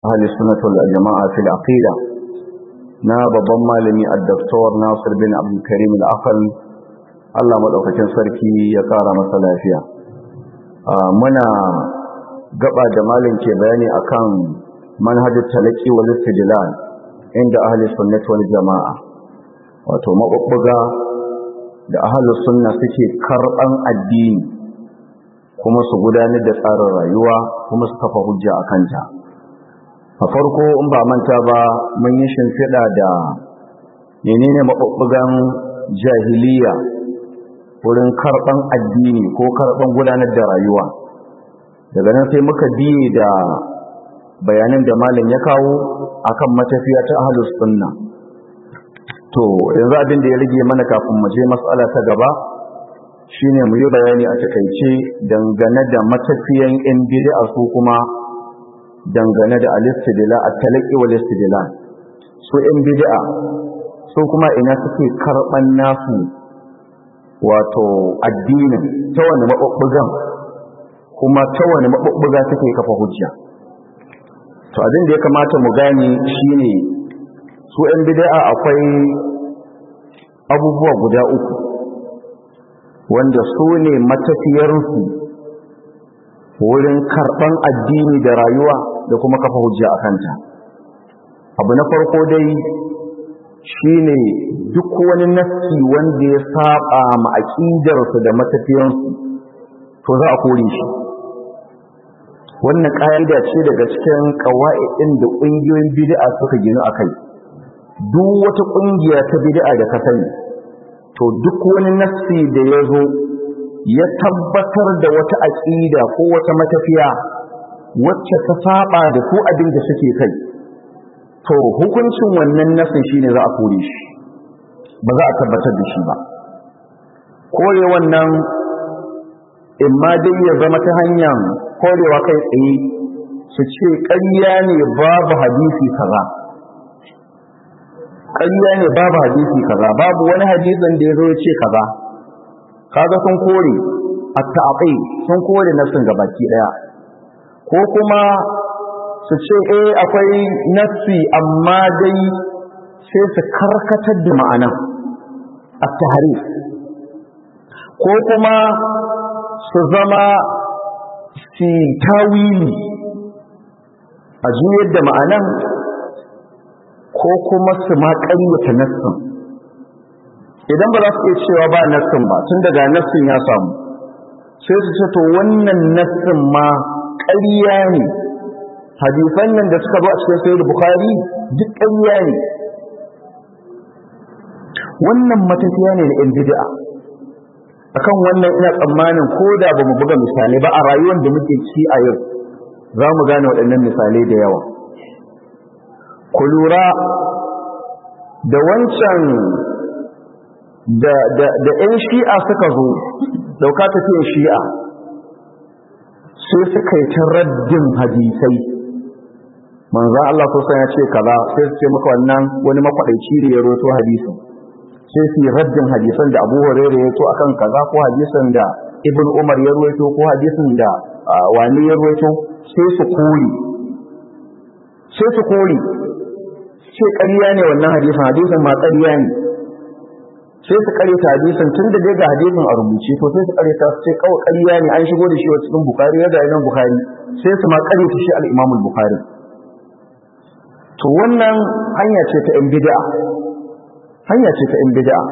ahli sunnatul jama'a fil aqida na babban malami ad-doktor Nasir bin Abdul Karim al-Aqal Allah madaukakin sarki ya kara masa lafiya muna gaba da malin ke bayani akan manhajul talaqi wal istidlal inda ahli sunnah wal jama'a wato mabubbuga da ahli sunna suke karban addini kuma su gudanar da tsarin rayuwa kuma su kafa hujja akan ta a farko in ba manta ba mun yi shimfiɗa da menene mabubbugan jahiliya wurin karban addini ko karban gudanar da rayuwa daga nan sai muka biye da bayanan da malam ya kawo akan matafiya ta ahlus sunna to yanzu abin da ya rage mana kafin mu je mas'ala ta gaba shine mu yi bayani a takaice dangane da matafiyan in bid'a su kuma dangane da al-istidla at-talaqi wal istidla su in bid'a su kuma ina suke karban nasu wato addinin ta wani mabubbugan kuma ta wani mabubbuga suke kafa hujja to abin da ya kamata mu gane shine su ‘yan bida'a akwai abubuwa guda uku wanda su ne matafiyarsu wurin karɓan addini da rayuwa da kuma kafa hujja a kanta abu na farko dai shine duk wani nassi wanda ya saba ma aƙidarsu da matafiyarsu to za a kore shi wannan ƙa'ida ce daga cikin ƙawa'idin da ƙungiyoyin bid'a suka ginu a kai duk wata ƙungiya ta bid'a da ka sani to duk wani nassi da ya zo ya tabbatar da wata aƙida ko wata matafiya wacce ta saba da su abin da suke kai to hukuncin wannan nassin shine za a kore shi ba za a tabbatar da shi ba kore wannan in ma dai ya zama ta hanyar korewa kai tsaye su ce ƙarya ne babu hadisi kaza ƙarya ne babu hadisi kaza babu wani hadisin da ya zo ya ce kaza kaga sun kore a ta'aƙai sun kore nassin gabaki ɗaya ko kuma su ce eh akwai nassi amma dai sai su karkatar da ma'anan a taharif ko kuma su zama su tawili a juyar da ma'anan ko kuma su ma ƙaryata nassin idan ba za su iya cewa ba nassin ba tun daga nassin ya samu sai su ce to wannan nassin ma ƙarya ne hadisan nan da suka zo a cikin sayyid bukhari duk ƙarya ne wannan matafiya ne na yan bid'a akan wannan ina tsammanin ko da ba mu buga misalai ba a rayuwar da muke ci a yau za mu gane waɗannan misalai da yawa ku lura da wancan da ‘yan shi'a suka zo dauka tafiyan shi'a sai suka yi ta raddin hadisai manzan Allah sosan ya ce kaza sai su ce maka wannan wani makwaɗaici da ya roto hadisin sai su yi raddin hadisan da abu hurairu ya to akan kaza ko hadisan da ibn umar ya ruwaito ko hadisan da wani ya ruwaito sai su kori sai su kori sai ƙarya ne wannan hadisan hadisan ma ƙarya ne sai su ƙare ta hadisan tun da dai ga hadisan a rubuce to sai su ƙare ta sai kawai ƙarya ne an shigo da shi wa cikin bukari ya ga nan bukari sai su ma ƙare ta shi al-imamul bukari to wannan hanya ce ta 'yan bid'a hanya ce ta 'yan bid'a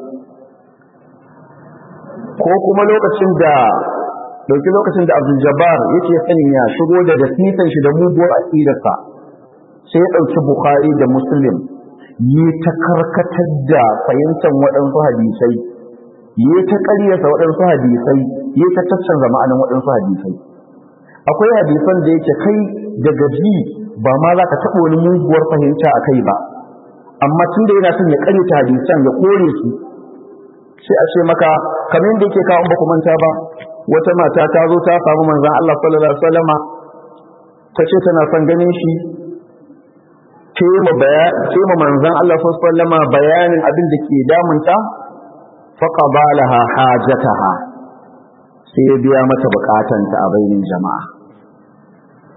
ko kuma lokacin da dauki lokacin da Abdul Jabbar yake sanin ya shigo da dasitan shi da muguwar aqidarsa sai ya dauki Bukhari da Muslim yi ta karkatar da fahimtar waɗansu hadisai yi ta ƙaryata waɗansu hadisai yi ta caccanza ma'anin waɗansu hadisai akwai hadisan da yake kai daga ji ba ma za ka taɓa wani muguwar fahimta a kai ba amma tun da yana son ya ƙaryata hadisan ya kore su sai a ce maka kamar da yake kawo baku manta ba wata mata ta zo ta samu manzan Allah sallallahu alaihi wasallama ta ce tana son ganin shi ce ma manzan Allah sallallahu alaihi wasallama bayanin abin da ke damunta faqabalaha hajataha sai ya biya mata bukatanta a bainin jama'a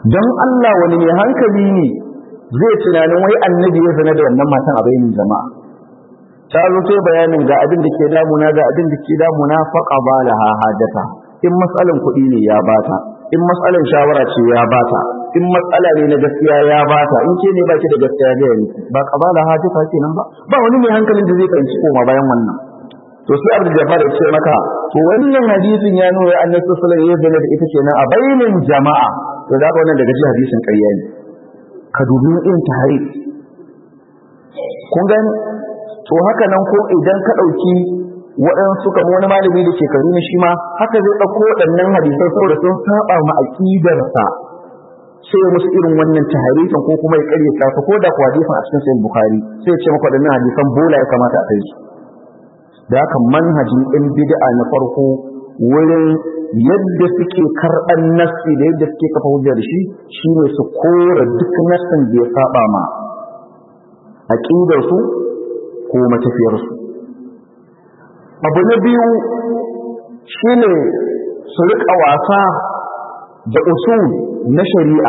don Allah wani mai hankali ne zai tunanin wai annabi ya zana da wannan matan a bainin jama'a ta zo sai bayanin ga abin da ke damuna ga abin da ke damuna faqa balaha hajata in matsalan kuɗi ne ya bata in matsalan shawara ce ya bata in matsala ne na gaskiya ya bata in ke ne baki da gaskiya ga yanki ba qabala hajata kenan ba ba wani mai hankalin da zai fahimci koma bayan wannan to sai Abdul Jabbar ya ce maka to wannan hadisin ya nuna annabi sallallahu alaihi wasallam da ita kenan a bainin jama'a to da wannan daga cikin hadisin ƙarya ne ka dubi irin tahari kun gani to haka nan ko idan ka ɗauki waɗansu kamar wani malami da ke karuni shi ma haka zai ɗauko waɗannan hadisai saboda sun saba ma aƙidarsa sai ya musu irin wannan taharifin ko kuma ya ƙaryata su ko da kuwa hadisin a cikin sahih bukhari sai ya ce maka waɗannan hadisan bola ya kamata a kai su da haka manhajin ɗin bid'a na farko wurin yadda suke karɓar nassi da yadda suke kafa hujja da shi shine su kora duk nassin da ya saba ma aƙidarsu ko matafiyarsu abu na biyu shine su riƙa wasa da usul na shari'a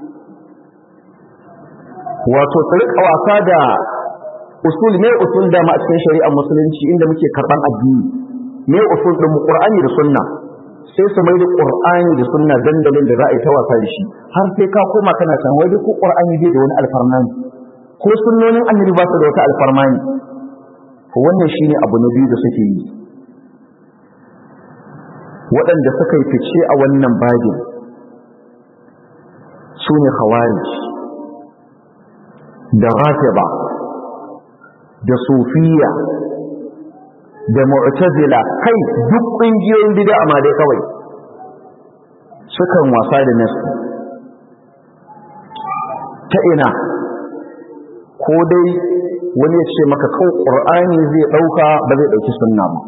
wato su riƙa wasa da usul ne usul da ma a cikin shari'ar musulunci inda muke karɓan addini ne usul ɗin Qur'ani da sunna sai su mai da Qur'ani da sunna dandalin da za a yi ta wasa da shi har sai ka koma kana can wai ko Qur'ani bai da wani alfarma ko sunnonin annabi ba su da wata alfarma ne to wannan shine abu na biyu da suke yi waɗanda suka yi fice a wannan bagin su ne khawarij da rafiba da sufiya da mu'tazila kai duk ƙungiyoyin bid'a ma dai kawai sukan wasa da nasu ta ina ko dai wani ya ce maka kawai ƙur'ani zai ɗauka ba zai ɗauki sunna ba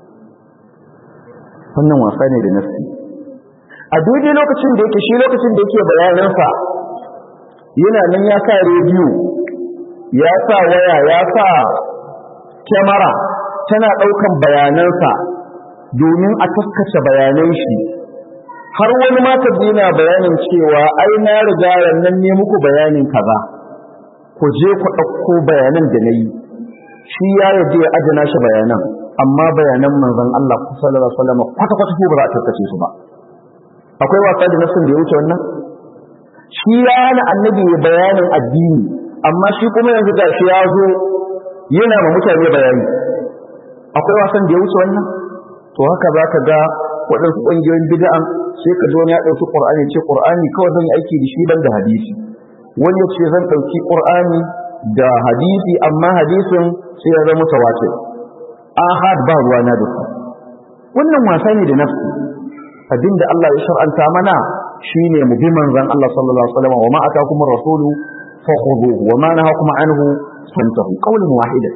wannan wasa ne da nasu a daidai lokacin da yake shi lokacin da yake bayanansa yana nan ya sa rediyo ya sa waya ya sa kyamara tana ɗaukan bayanansa domin a taskace bayanan shi har wani mata yana bayanin cewa ai na riga nan ne muku bayanin kaza ku je ku ɗauko bayanan da na yi shi ya yaje ya ajina shi bayanan amma bayanan manzon Allah sallallahu alaihi wasallam kwata kwata ko ba za a taskace su ba akwai wasa da nasin da ya wuce wannan shi ya hana annabi bayanin addini amma shi kuma yanzu ga shi ya zo yana ma mutane bayani akwai wasan da ya wuce wannan to haka za ka ga waɗansu ƙungiyoyin bid'an sai ka zo ya ɗauki ƙur'ani ce ƙur'ani kawai zan yi aiki da shi ban da hadisi wani ya ce zan ɗauki ƙur'ani da hadisi amma hadisin sai ya zama tawatir ahad ba ruwana da su wannan wasa ne da nafsi abinda Allah ya shar'anta mana shine mu bi manzon Allah sallallahu alaihi wasallam wa ma atakum ar-rasulu fakhuduhu wa ma nahakum anhu fantahu qawlan wahidan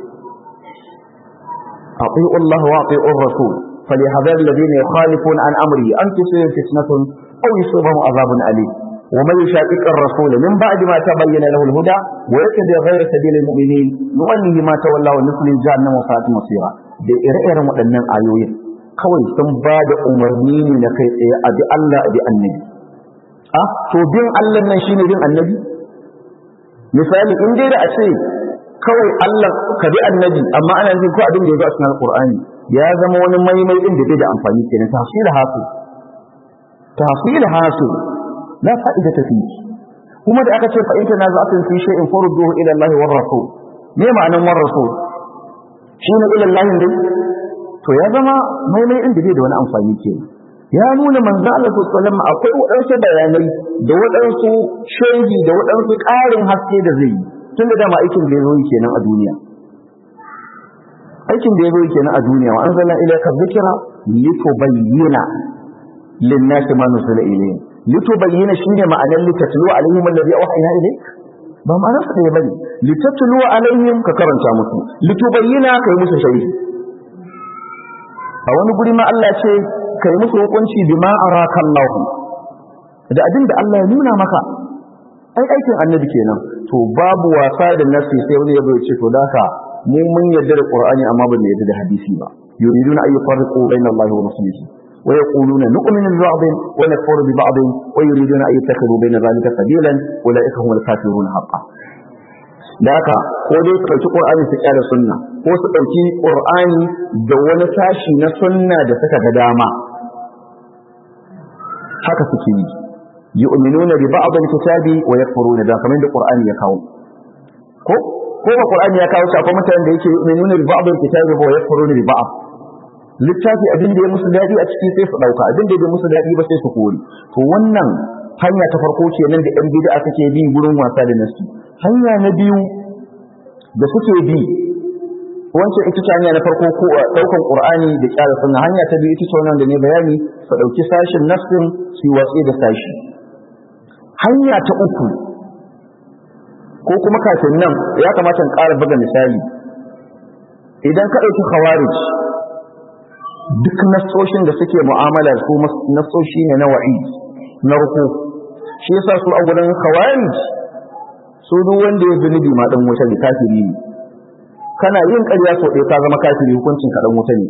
أطيعوا الله وأطيعوا الرسول فليحذر الذين يخالفون عن أمره أن تصيب فتنة أو يصيبهم عذاب أليم ومن يشاقق الرسول من بعد ما تبين له الهدى ويتبع غير سبيل المؤمنين نؤنه ما تولى ونصل جهنم وساءت مصيرا da ire-iren waɗannan ayoyin kawai sun ba da umarni ne na kai tsaye a bi Allah a bi annabi a to bin Allah nan shine bin annabi misali in dai da a ce kawai Allah ka bi annabi amma ana jin ko abin da ya zo a cikin alqur'ani ya zama wani maimai din da bai da amfani kenan tafsir hasu tafsir hasu la fa'ida ta fi kuma da aka ce fa in kana za'atun fi shay'in farudduhu ila Allah war rasul me ma'anan war rasul shine ila Allah dai to ya zama maimai din da bai da wani amfani kenan ya nuna manzo Allah sallallahu alaihi wasallam akwai wadansu bayanai da wadansu shehi da wadansu ƙarin haske da zai yi tun da dama aikin da ya zo kenan a duniya aikin da ya zo kenan a duniya wa anzalna ilayka dhikra litubayyana lin-nasi ma nuzila ilayhim litubayyana shine ma'anar litatlu alaihim alladhi awhayna ilayk ba ma'anar sa da bane litatlu alaihim ka karanta musu litubayyana kai musu shari'i a wani guri ma Allah ce kai musu hukunci bima araka Allah da abin da Allah ya nuna maka ai aikin annabi kenan to babu wasa da nasi sai wani yabo ya ce to daka mu mun yarda da qur'ani amma ba mu yarda da hadisi ba yuriduna ay yufarriqu baina allahi wa rasulihi ويقولون نؤمن ببعض ونكفر ببعض ويريدون أن يتخذوا بين ذلك سبيلا أولئك هم الكافرون حقا da haka ko dai su ɗauki ƙur'ani su ƙyara sunna ko su ɗauki ƙur'ani da wani sashi na sunna da suka ga dama haka suke yi yu'minuna bi ba'd al-kitabi wa yakfuruna da kamar da qur'ani ya kawo ko ko ba qur'ani ya kawo shi akwai mutanen da yake yu'minuna bi ba'd al-kitabi wa yakfuruna bi ba'd littafi abin da ya musu dadi a ciki sai su dauka abin da ya musu dadi ba sai su kore to wannan hanya ta farko kenan da yan bid'a suke bi gurin wasa da nasu hanya na biyu da suke bi wancan ita ce hanya na farko ko daukan qur'ani da kyara sunna hanya ta biyu ita ce wannan da ne bayani su dauki sashin nassin su watsi da sashi hanya ta uku ko kuma kafin nan ya kamata in ƙara buga misali idan ka ɗauki khawarij duk nassoshin da suke mu'amala su nassoshi ne na wa'i na ruku shi yasa su a gurin khawarij su duk wanda ya zunubi ma dan wuta ne kafiri ne kana yin ƙarya sau ɗaya ka zama kafiri hukuncin ka dan wuta ne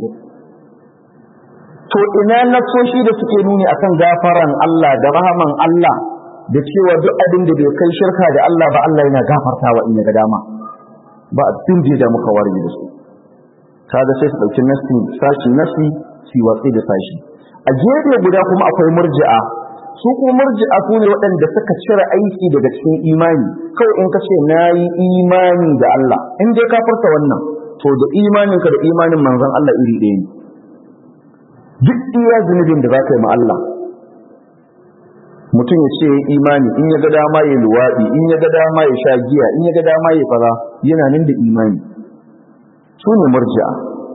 to ina nassoshi da suke nuni akan gafaran Allah da rahaman Allah da cewa duk abin da bai kai shirka da Allah ba Allah yana gafartawa in ya ga dama ba abin da ya muka warge da su kaga sai su dauki nasi sashi nasi su watsi da sashi a gefe guda kuma akwai murji'a su kuma murji'a su ne waɗanda suka cire aiki daga cikin imani kawai in ka ce na yi imani da Allah in dai ka furta wannan to da imaninka da imanin manzon Allah iri ɗaya ne duk iya zunubin da za ka yi ma Allah mutum ya ce imani in ya ga dama ya luwaɗi in ya ga dama ya sha giya in ya ga dama ya fara yana nan da imani su ne murji'a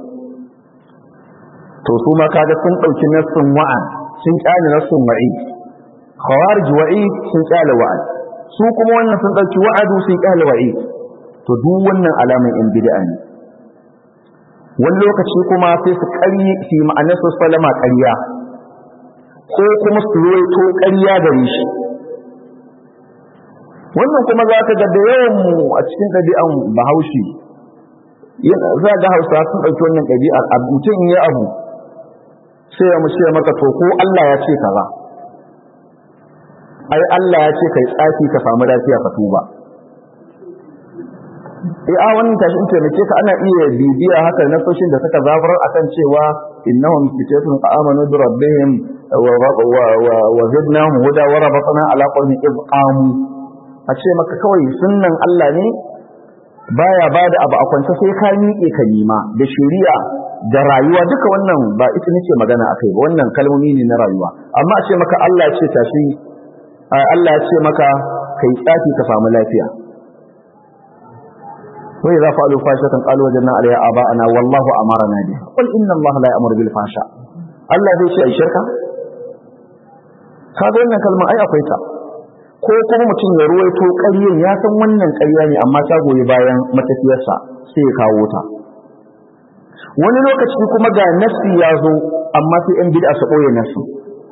to su ma kaga sun ɗauki nassun wa'an sun ƙyale nassun wa'i khawarij wa'i sun ƙyale wa'ad su kuma wannan sun ɗauki wa'adu sun ƙyale wa'i to duk wannan alaman in bid'a ne wani lokaci kuma sai su ƙaryi fi ma'anar su salama ƙarya ko kuma su ruwaito ƙarya gare shi wannan kuma za ka ga da yawan mu a cikin ɗabi'an bahaushe za ga hausa sun ɗauki wannan ɗabi'ar mutum ya abu sai ya mushe maka to ko Allah ya ce kaza ai Allah ya ce kai tsafi ka samu lafiya ka tuba eh a wannan tashi in taimake ka ana iya bibiya haka na soshin da suka zafar akan cewa innahum fitatun amanu bi rabbihim wa zidnahum huda wa rabatna ala qawmi id qamu a ce maka kawai sunnan Allah ne baya bada abu a kwance sai ka miƙe ka nima da shari'a da rayuwa duka wannan ba ita nake magana akai ba wannan kalmomi ne na rayuwa amma a ce maka Allah ya ce tashi Allah ya ce maka kai tsafi ka samu lafiya wa idza fa'alu fashatan qalu wajadna 'alayha aba'ana wallahu amarna biha qul inna Allah la ya'muru bil fasha Allah zai ce ai shirka kaga wannan kalma ai akwai ta ko kuma mutum ya ruwaito ƙaryen ya san wannan ƙarya ne amma ta goyi bayan matafiyarsa sai ya kawo ta wani lokaci kuma ga nafsi ya zo amma sai yan bid'a su ɓoye nafsi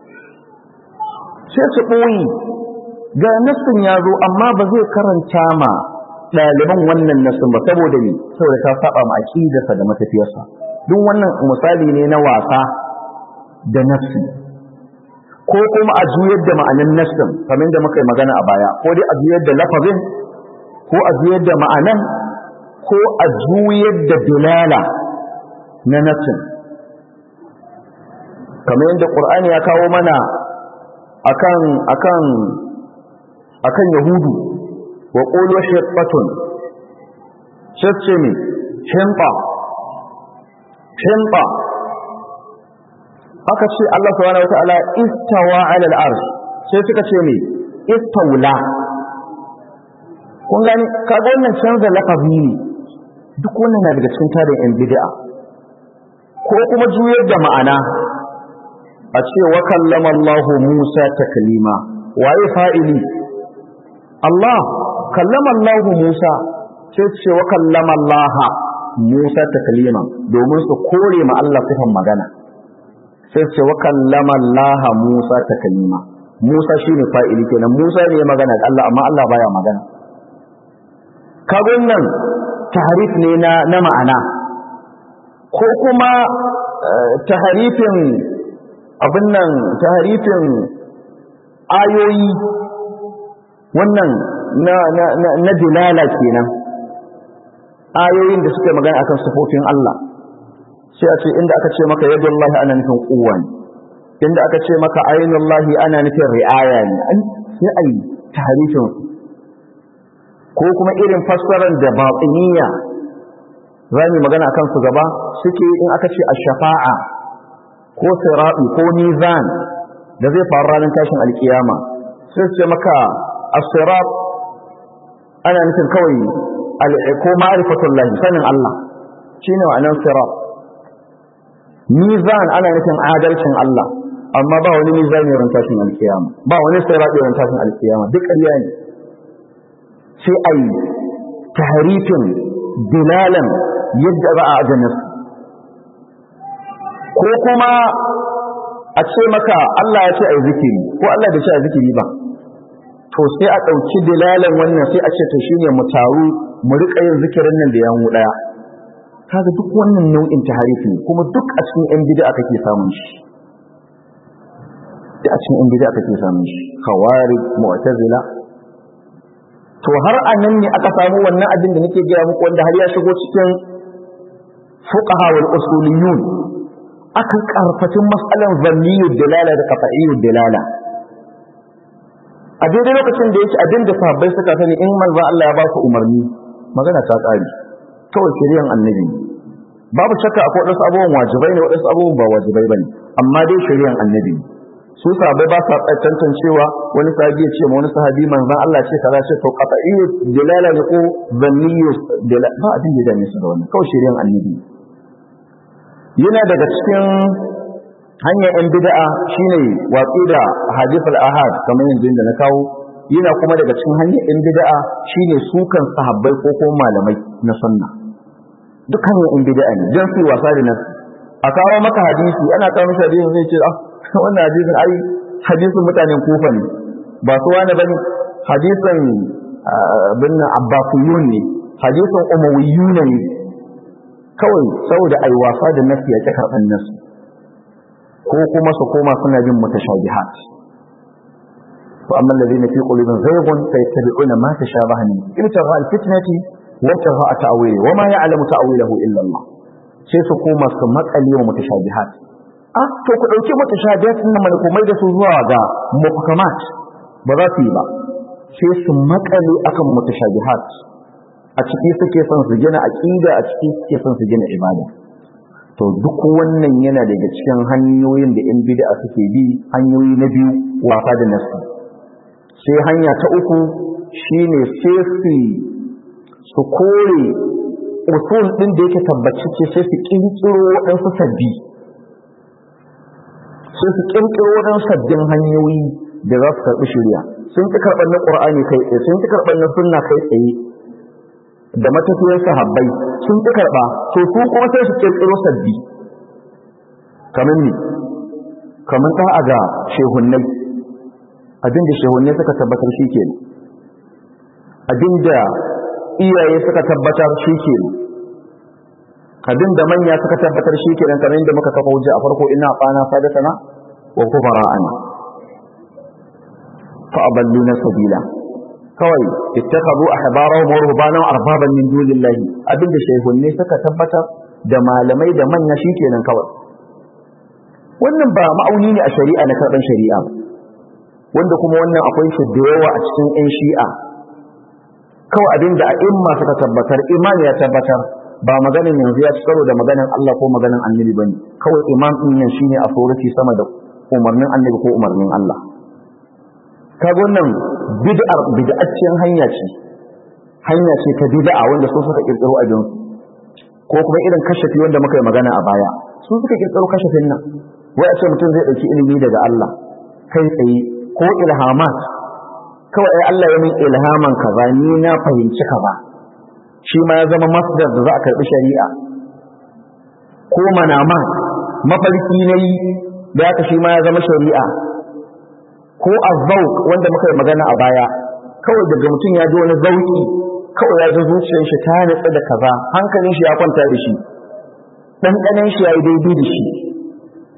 sai su ɓoye ga nafsin ya zo amma ba zai karanta ma ɗaliban wannan nafsin ba saboda ne saboda ta saba ma aqidarsa da matafiyarsa duk wannan misali ne na wasa da nafsi ko kuma a juyar da ma'anan nassin kamar da muka yi magana a baya ko dai a juyar da lafazin ko a juyar da ma'anan ko a juyar da dilala na nassin kamar yadda qur'ani ya kawo mana akan akan akan yahudu wa qulu hiqqatun shace ne himpa himpa aka ce Allah subhanahu wataala istawa ala al-arsh sai suka ce me istawla kun gani kaga wannan canza lafazi ne duk wannan na daga cikin tarin yan bid'a ko kuma juyar da ma'ana a ce wa kallama Allah Musa taklima waye fa'ili Allah kallama Allah Musa sai ce wa kallama Allah Musa taklima domin su kore ma Allah sifan magana sai ce wa kallama Allah Musa taklima Musa shine fa'ili kenan Musa ne magana da Allah amma Allah baya magana kaga wannan tahrif ne na na ma'ana ko kuma tahrifin abin nan taharifin ayoyi wannan na na na, na dilala kenan ayoyin da suke magana akan sifofin Allah sai a ce inda aka ce maka yadullahi ana nufin quwwa ne inda aka ce maka ainullahi ana nufin ri'aya ne an sai ai taharifin ko kuma irin fassarar da batiniya za mu magana akan su gaba suke in aka ce ash-shafa'a ko sirati ko mizan da zai faru ranar tashin alkiyama sai su ce maka as-sirat ana nufin kawai ko ma'rifatullahi sanin Allah shine ma'anar sirat mizan ana nufin adalcin Allah amma ba wani mizani ran tashin alkiyama ba wani sirati ran tashin alkiyama duk ƙarya ne sai ai tahrifin dilalan yadda za a ajanin ko kuma a ce maka Allah ya ce ai zikiri ko Allah bai ce ai zikiri ba to sai a ɗauki dilalan wannan sai a ce to shine mu taru mu riƙa yin zikirin nan da yamu ɗaya kaga duk wannan nau'in taharifi kuma duk a cikin yan bid'a kake samun shi da a cikin yan bid'a kake samun shi khawarij mu'tazila to har anan ne aka samu wannan abin da nake gaya muku wanda har ya shigo cikin fuqaha wal usuliyun akan karfatin mas'alan zanniyud dalala da qat'iyyud dalala a daidai lokacin da yake abin da sahabbai suka sani in manzo Allah ya ba su umarni magana ta kare kawai shari'an annabi babu shakka akwai wadansu abubuwan wajibai ne wadansu abubuwan ba wajibai bane amma dai shari'an annabi su sahabbai ba sa tantancewa wani sahabi ya ce ma wani sahabi manzon Allah ce kaza ce to qat'iyyu dalala ne ko zanniyyu dalala ba abin da dame su da wannan kawai shari'an annabi yana daga cikin hanyar yan bid'a shine watsi da hadithul ahad kamar yanzu da na kawo yana kuma daga cikin hanyar yan bid'a shine sukan sahabbai ko ko malamai na sunna duk hanyar yan bid'a ne dan su wasa da nan a kawo maka hadisi ana kawo maka hadisi zai ce ah wannan hadisin ai hadisin mutanen kufa ne ba su wani bane hadisin bin abbasiyun ne hadisin umawiyyun ne kawai saboda ai wasa da nasi ya karban nasu ko kuma su koma suna bin mutashabihat fa amma alladhina fi qulubihim zayghun fayattabi'una ma tashabaha min ibtigha alfitnati wa ibtigha ta'wili wa ma ya'lamu ta'wilahu illa Allah sai su koma su makale wa mutashabihat ah to ku dauki mutashabihat din nan komai da su zuwa ga muhkamat ba za su yi ba sai su makale akan mutashabihat a ciki suke son su gina aqida a ciki suke son su gina ibada to duk wannan yana daga cikin hanyoyin da in bid'a suke bi hanyoyi na biyu wasa da nasu sai hanya ta uku shine sai su su kore usul din da yake tabbaci sai su kirkiro waɗansu sabbi sai su kirkiro waɗansu sabbin hanyoyi da za su karɓi shari'a sun ki karɓar na ƙur'ani kai tsaye sun ki karɓar na sunna kai tsaye da matafiyar sahabbai sun ki karɓa to su kuma sai su kirkiro sabbi kamar ni kamar ta a ga shehunnai abinda shehunnai suka tabbatar shi ke abinda iyaye suka tabbatar shi ke abinda manya suka tabbatar shi ke nan kamar yadda muka kafa hujja a farko ina fana sadatana wa kufara'ana fa aballuna sabila kawai ittakhadhu ahbarahum wa rubbanahum arbaban min dunillahi abinda shehunne suka tabbatar da malamai da manya shikenan kawai wannan ba ma'auni ne a shari'a na karban shari'a ba wanda kuma wannan akwai shi da yawa a cikin ƴan shi'a kawai abinda a imma suka tabbatar imani ya tabbatar ba maganin yanzu ya ci karo da maganin Allah ko maganin annabi bane kawai imam din nan shine a tsoraci sama da umarnin annabi ko umarnin Allah kaga wannan bid'ar bid'acciyar hanya ce hanya ce ta bid'a wanda su suka kirkiro a jinsu ko kuma irin kashafi wanda muka yi magana a baya su suka kirkiro kashafin nan wai a ce mutum zai dauki ilimi daga Allah kai tsaye ko ilhamat kawai ai Allah ya min ilhaman kaza ni na fahimci kaza shi ma ya zama masdar da za a karbi shari'a ko manama mafarki nayi da haka shi ma ya zama shari'a ko azzauq wanda muka yi magana a baya kawai daga mutum ya ji wani zauki kawai ya ji zuciyar shi ta nutsa da kaza hankalin shi ya kwanta da shi ɗanɗanen shi ya yi daidai da shi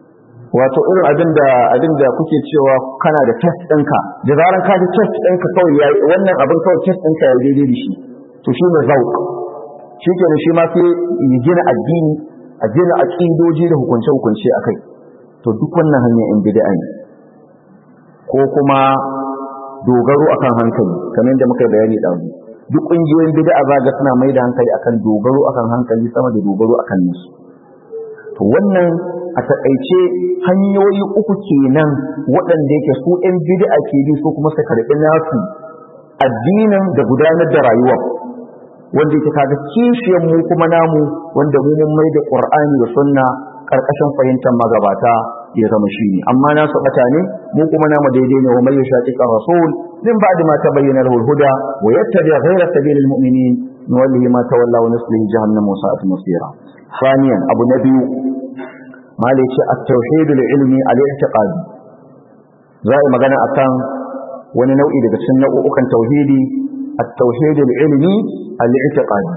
wato irin abin da abin da kuke cewa kana da test ɗinka da zaran ka ji test ɗinka kawai ya wannan abin kawai test ɗinka ya daidai da shi to shi ne zauk shi ke shi ma sai ya gina addini a gina aƙidoji da hukunce-hukunce a kai to duk wannan hanyar in bid'a ne ko kuma dogaro akan hankali kamar da muka bayani ɗazu duk ƙungiyoyin bid'a za ga suna mai da hankali akan dogaro akan hankali sama da dogaro akan nasu to wannan a taƙaice hanyoyi uku kenan waɗanda yake su ɗan bid'a ke bi su kuma su karɓi nasu addinin da gudanar da rayuwa wanda yake kaga kishiyar mu kuma namu wanda mu mun mai da Qur'ani da Sunna karkashin fahimtar magabata ya zama shi ne amma nasu bata ne mu kuma namu daidai ne wa mai shaqiqa rasul min ba'di ma tabayyana lahu al-huda wa yattabi ghayra sabilil mu'minin nuwallihi ma tawalla wa nuslihi jahannam wa sa'at masira thaniyan abu nabi mali ce at-tauhid al-ilmi al-i'tiqadi za a magana akan wani nau'i daga cikin nau'ukan tauhidi at-tauhid al-ilmi al-i'tiqadi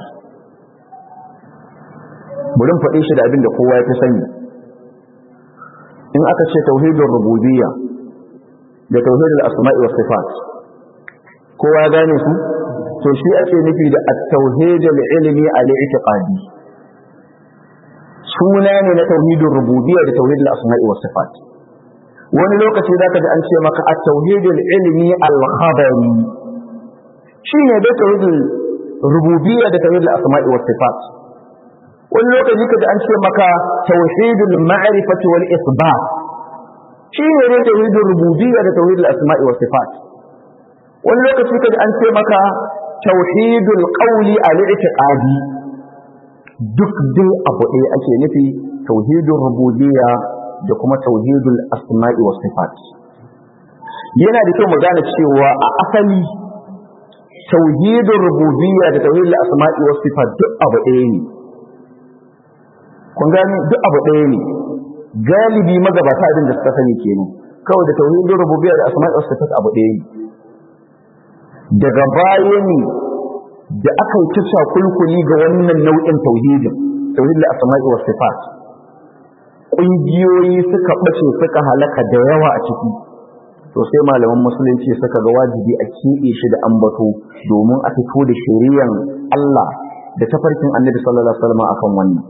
burin faɗe shi da abin da kowa ya fi sani in aka ce tauhidin rububiyya da tauhidin asma'i wa sifat kowa ya gane su to shi ake nufi da at-tauhidul ilmi al-i'tiqadi suna ne na tauhidin rububiyya da tauhidin asma'i wa sifat wani lokaci zaka ji an ce maka at-tauhidul ilmi al-khabari shine da tauhidin rububiyya da tauhidin asma'i wa sifat wani lokaci kaji an ce maka tauhidul ma'rifati wal isbat shi ne ne tauhidul rububiyya da tauhidul asma'i was sifat wani lokaci kaji an ce maka tauhidul qawli al i'tiqadi duk dai abu ɗaya ake nufi tauhidul rububiyya da kuma tauhidul asma'i was sifat yana da kyau mu gane cewa a asali tauhidul rububiyya da tauhidul asma'i was sifat duk abu ɗaya ne kun gani duk abu ɗaya ne galibi magabata abin da suka sani kenan kawai da tauhidin rububiyya da asma'i was sifat abu ɗaya ne daga baya ne da aka yi ta kulkuli ga wannan nau'in tauhidin tauhidin asma'i was sifat ƙungiyoyi suka ɓace suka halaka da yawa a ciki to sai malaman musulunci suka ga wajibi a keɓe shi da ambato domin a fito da shari'an Allah da tafarkin annabi sallallahu alaihi wasallam akan wannan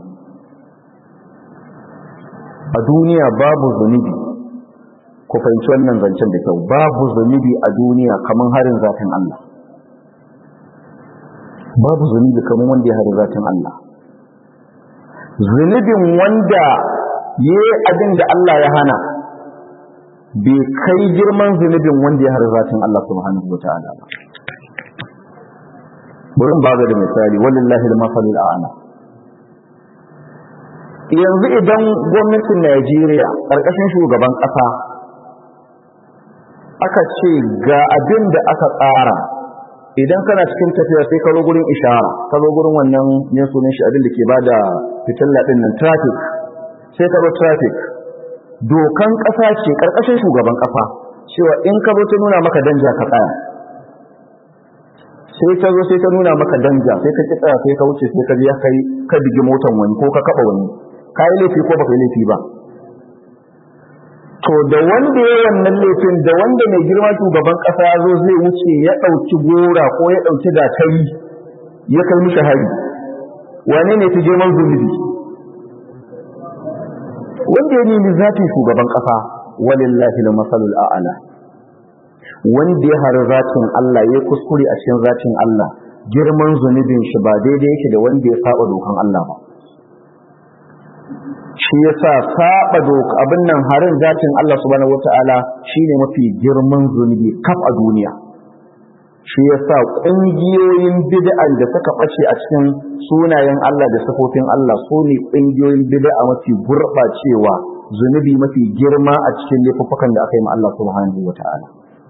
a duniya babu zunubi ku fahimci wannan zancen da kyau babu zunubi a duniya kamar harin zatin Allah babu zunubi kamar wanda ya harin zatin Allah zunubin wanda ya yi abin da Allah ya hana bai kai girman zunubin wanda ya harin zatin Allah subhanahu wa ta'ala ba burin ba da misali walillahi al-masalul a'la yanzu idan gwamnatin Najeriya ƙarƙashin shugaban ƙasa aka ce ga abin da aka tsara idan kana cikin tafiya sai ka zo gurin ishara ka zo gurin wannan ne sunan shi abin da ke bada fitilla din nan traffic sai ka zo traffic dokan ƙasa ce ƙarƙashin shugaban ƙasa cewa in ka zo ta nuna maka danja ka tsaya sai ta zo sai ta nuna maka danja sai ka ki tsaya sai ka wuce sai ka biya kai ka bigi motan wani ko ka kaba wani ka yi laifi ko baka yi laifi ba to da wanda ya wannan laifin da wanda mai girma shugaban kasa ya zo zai wuce ya ɗauki gora ko ya ɗauki gatari ya kai mishi hari wane ne fi girman zunubi wanda ya nemi zatin shugaban kasa walillahi masalul a'ala wanda ya hari zatin Allah ya kuskure a cikin zatin Allah girman zunubin shi ba daidai yake da wanda ya saba dokan Allah ba shi yasa saba doka abin nan harin zatin Allah subhanahu wataala shine mafi girman zunubi kaf a duniya shi yasa kungiyoyin bid'a da suka bace a cikin sunayen Allah da sifofin Allah su ne kungiyoyin bid'a mafi gurbacewa zunubi mafi girma a cikin laifukan da aka yi ma Allah subhanahu wataala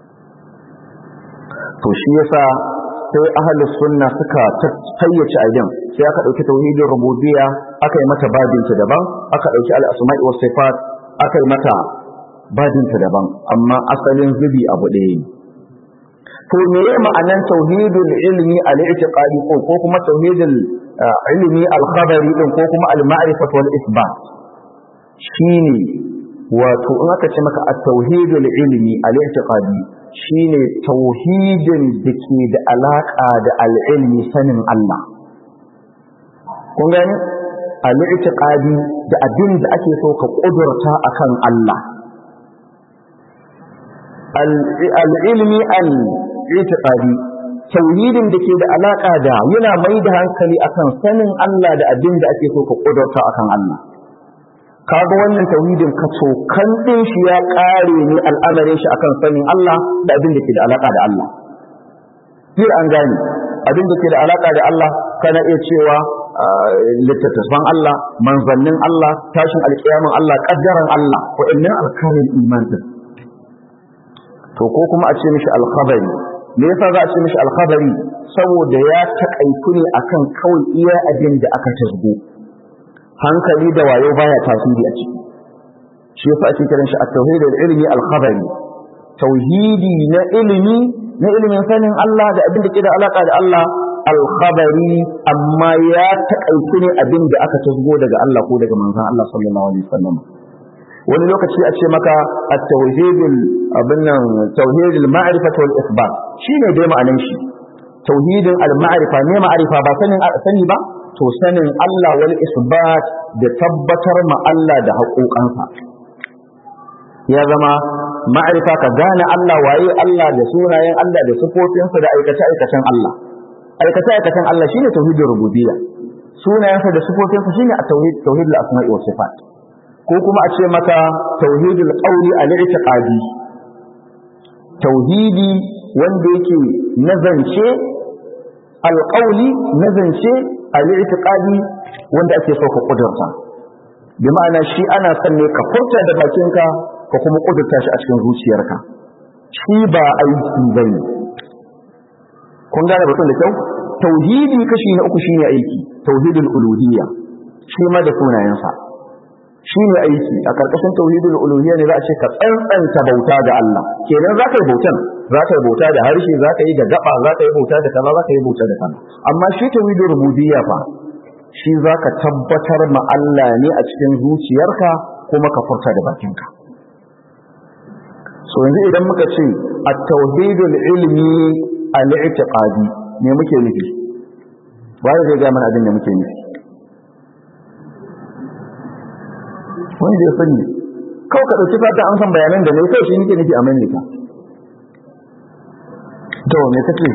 to shi yasa sai ahlus sunna suka tayyace abin sai aka dauki tauhidin rububiyya aka yi mata babinta daban aka dauki al-asma'i was sifat aka yi mata babinta daban amma asalin zubi abu ɗaya ne to me ya ma'anan tauhidul ilmi al-i'tiqadi ko ko kuma tauhidul ilmi al-khabari din ko kuma al-ma'rifat wal isbat shine wato in aka ce maka at-tauhidul ilmi al-i'tiqadi shine tauhidin da ke da alaka da al-ilmi sanin Allah kun gani al-i'tiqadi da abin da ake so ka kudurta akan Allah al-ilmi al-i'tiqadi tauhidin da ke da alaka da yana mai da hankali akan sanin Allah da abin da ake so ka kudurta akan Allah kaga wannan tauhidin ka kan din shi ya kare ne al'amarin shi akan sanin Allah da abin da ke da alaka da Allah sai an gane abin da ke da alaka da Allah kana iya cewa littattafan Allah manzannin Allah tashin alkiyamin Allah kaddaran Allah wa'annan alkarin iman din to ko kuma a ce mishi alkhabari me yasa za a ce mishi alkhabari saboda ya takaitu ne akan kawai iya abin da aka tasgo hankali da wayo baya tasiri a ciki shi yasa ake kiran shi at-tauhid al-ilmi al-khabari tauhidi na ilimi na ilimin sanin Allah da abin da ke da alaka da Allah al-khabari amma ya takaitu ne abin da aka tasgo daga Allah ko daga manzon Allah sallallahu alaihi wasallam wani lokaci a ce maka at-tauhid abin nan tauhid al-ma'rifah wal isbat shine dai ma'anan shi tauhidin al-ma'rifa ne ma'rifa ba sanin sani ba to sanin Allah wal isbat da tabbatar ma Allah da haƙoƙansa ya zama ma'arifa ka gane Allah waye Allah da sunayen Allah da sifofinsa da aikace-aikacen Allah aikace-aikacen Allah shine tauhidin rububiyya sunayensa da sifofinsa shine at-tauhid tauhidul asma'i was sifat ko kuma a ce maka tauhidul qawli al-i'tiqadi tauhidi wanda yake nazance alƙauli nazance al-i'tiqadi wanda ake so ka kudurta bi ma'ana shi ana son ne ka furta da bakinka ka kuma kudurta shi a cikin zuciyarka shi ba aiki bane kun gane batun da kyau tauhidi kashi na uku shine aiki tauhidul uluhiyya shi ma da sunayensa shine aiki a karkashin tauhidul uluhiyya ne za a ce ka tsantsanta bauta ga Allah kenan za ka yi bautan za ka yi bauta da harshe za ka yi da gaba za ka yi bauta da kaza za ka yi bauta da kaza amma shi tauhidul rububiyya fa shi za ka tabbatar ma Allah ne a cikin zuciyarka kuma ka furta da bakinka so yanzu idan muka ce at-tauhidul ilmi al-i'tiqadi me muke nufi wai zai ga mana abin da muke nufi wani da ya sani kawai ka ɗauki fata an san bayanan da ne kawai shi nake nufi a maimaita to me kace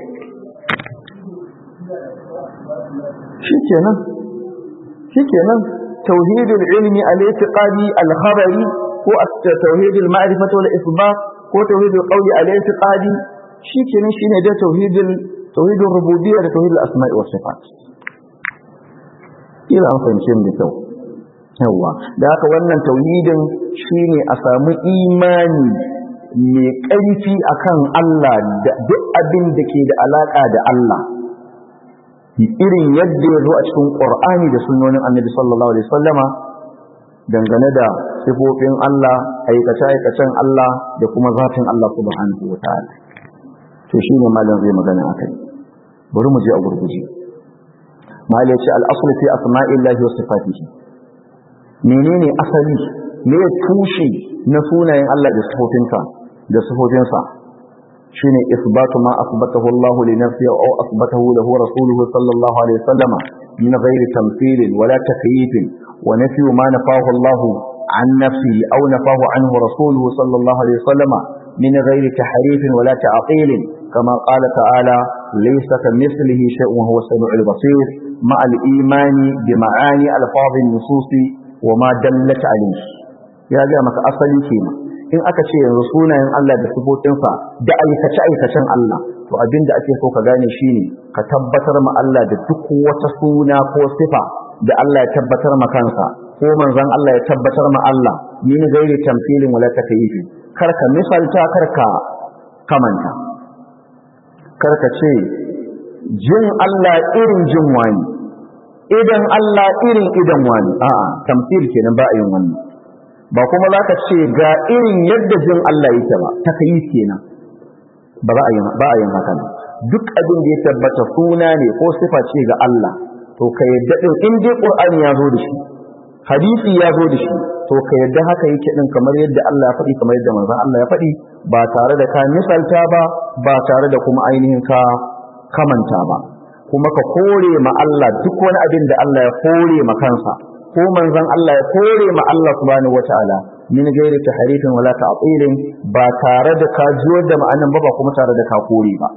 shikenan shikenan tauhidul ilmi al-i'tiqadi al-khabari ko tauhidul ma'rifati wal isbat ko tauhidul qawli al-i'tiqadi shikenan shine da tauhidul tauhidul rububiyya da tauhidul asma'i was sifat ila an fahimce mu da kyau yawa da haka wannan tauhidin shine a samu imani mai ƙarfi akan Allah da duk abin da ke da alaka da Allah irin yadda ya zo a cikin Qur'ani da sunnonin Annabi sallallahu alaihi wasallama dangane da sifofin Allah aikace-aikacen Allah da kuma zatin Allah subhanahu wataala to shine malam zai magana akai bari mu je a gurguje malam ya ce al-aslu fi asma'illahi wa sifatihi menene asali me tushe na sunayen Allah da sifofinsa da sifofinsa shine isbatu ma asbatahu Allah li nafsihi aw asbatahu lahu rasuluhu sallallahu alaihi wasallam min ghairi tamthil wala takyif wa nafyu ma nafahu Allah an nafsihi aw nafahu anhu rasuluhu sallallahu alaihi wasallam min ghairi tahrif wala ta'til كما قال تعالى ليس كمثله شيء وهو السميع البصير مع الإيمان بمعاني ألفاظ النصوص wa ma dallat alayhi ya ga maka asali kenan in aka ce yanzu sunayen Allah da sifofinsa da aikace aikacen Allah to abin da ake so ka gane shine ka tabbatar ma Allah da duk wata suna ko sifa da Allah ya tabbatar ma kansa ko manzon Allah ya tabbatar ma Allah min gairi tamthilin wala takyifi kar ka misalta kar ka kamanta kar ka ce jin Allah irin jin wani idan Allah irin idan wani a'a tamthil kenan ba a yin wannan ba kuma zaka ce ga irin yadda jin Allah yake ba takyif kenan ba za a yi ba a yin haka duk abin da ya tabbata suna ne ko sifa ce ga Allah to ka yadda din in dai Qur'ani ya zo da shi hadisi ya zo da shi to ka yadda haka yake din kamar yadda Allah ya faɗi kamar yadda manzon Allah ya faɗi ba tare da ka misalta ba ba tare da kuma ainihin ka kamanta ba kuma ka kore ma Allah duk wani abin da Allah ya kore ma kansa ko manzon Allah ya kore ma Allah subhanahu wataala min gairi tahrifin wala ta'tilin ba tare da ka jiyar da ma'anan ba ba kuma tare da ka kore ba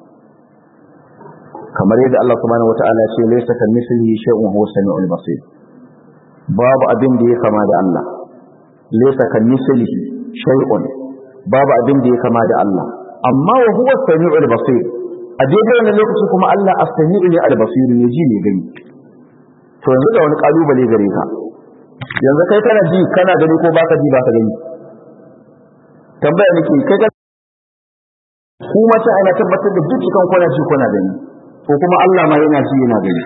kamar yadda Allah subhanahu wataala ya ce laysa kamithlihi shay'un huwa samiul basir babu abin da ya kama da Allah laysa kamithlihi shay'un babu abin da ya kama da Allah amma wa huwa samiul basir a daidai wannan lokaci kuma Allah as-sami'u ne al-basir ne ji ne gani to yanzu da wani kalubale gare ka yanzu kai kana ji kana gani ko baka ji baka gani tambaya nake kai ka kuma ta ana tabbatar da duk cikin kwana ji kuna gani ko kuma Allah ma yana ji yana gani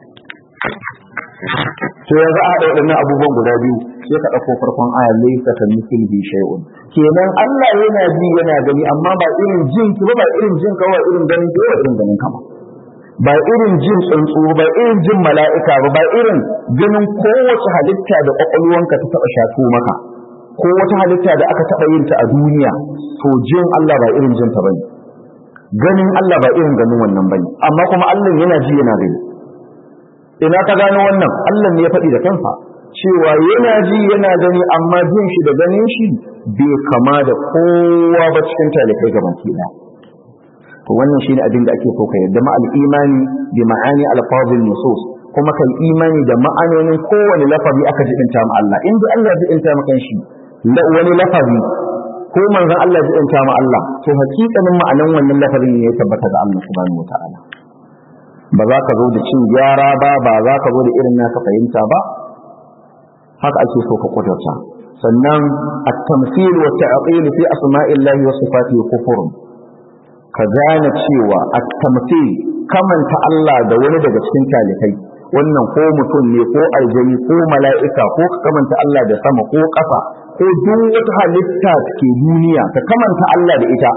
to yanzu a haɗa waɗannan abubuwan guda biyu sai ka ɗauko farkon aya laysa ka mithlihi shay'un kenan Allah yana ji yana gani amma ba irin jin ki ba ba irin jin ka ba irin ganin ki ba irin ganin ka ba ba irin jin tsuntsu ba irin jin mala'ika ba ba irin ganin kowace halitta da kwakwalwanka ta taɓa shato maka ko wata halitta da aka taɓa yin ta a duniya to jin Allah ba irin jin ta bane ganin Allah ba irin ganin wannan bane amma kuma Allah yana ji yana gani ina ka gano wannan Allah ne ya faɗi da kansa cewa yana ji yana gani amma jin shi da ganin shi bai kama da kowa ba cikin talikai gaban ki to wannan shine abin da ake so ka yarda ma al-imani bi ma'ani al-fadil nusus kuma kai imani da ma'anonin kowane lafazi aka jibinta ma Allah in dai Allah ya jibinta maka shi wani lafazi ko manzon Allah ya jibinta ma Allah to hakikanin ma'anan wannan lafazin ne ya tabbata ga Allah subhanahu wataala ba za ka zo da cin gyara ba ba za ka zo da irin naka fahimta ba haka ake so ka kudurta sannan at-tamthil wa ta'til fi asma'illahi wa sifatihi kufrun ka gane cewa at-tamthil kamanta Allah da wani daga cikin talikai wannan ko mutum ne ko aljani ko mala'ika ko ka kamanta Allah da sama ko ƙasa ko duk wata halitta ke duniya ka kamanta Allah da ita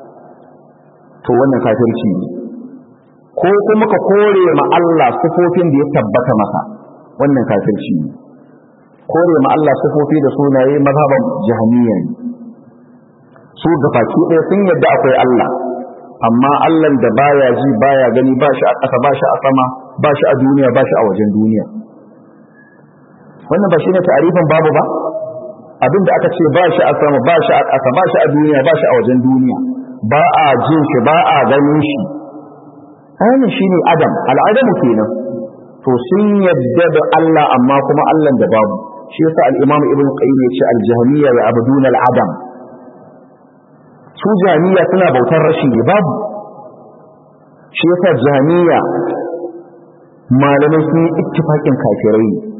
to wannan kafirci ne ko kuma ka kore ma Allah sifofin da ya tabbata masa wannan kafirci ne kore ma Allah sifofi da sunaye mazhaban jahmiya ne su da baki ɗaya sun yadda akwai Allah amma Allah da baya ji baya gani ba shi a ƙasa ba shi a sama ba shi a duniya ba shi a wajen duniya wannan ba shi ne ta'arifin babu ba abin da aka ce ba shi a sama ba shi a ƙasa ba shi a duniya ba shi a wajen duniya ba a jin shi ba a ganin shi ainihin shi ne adam al'adamu kenan to sun yadda da Allah amma kuma Allah da babu shi yasa al-imam ibn qayyim ya ce al-jahmiyya wa abdun al-adam su jami'a suna bautar rashi ne babu shi yasa jami'a malamai sun yi ittifaqin kafirai ne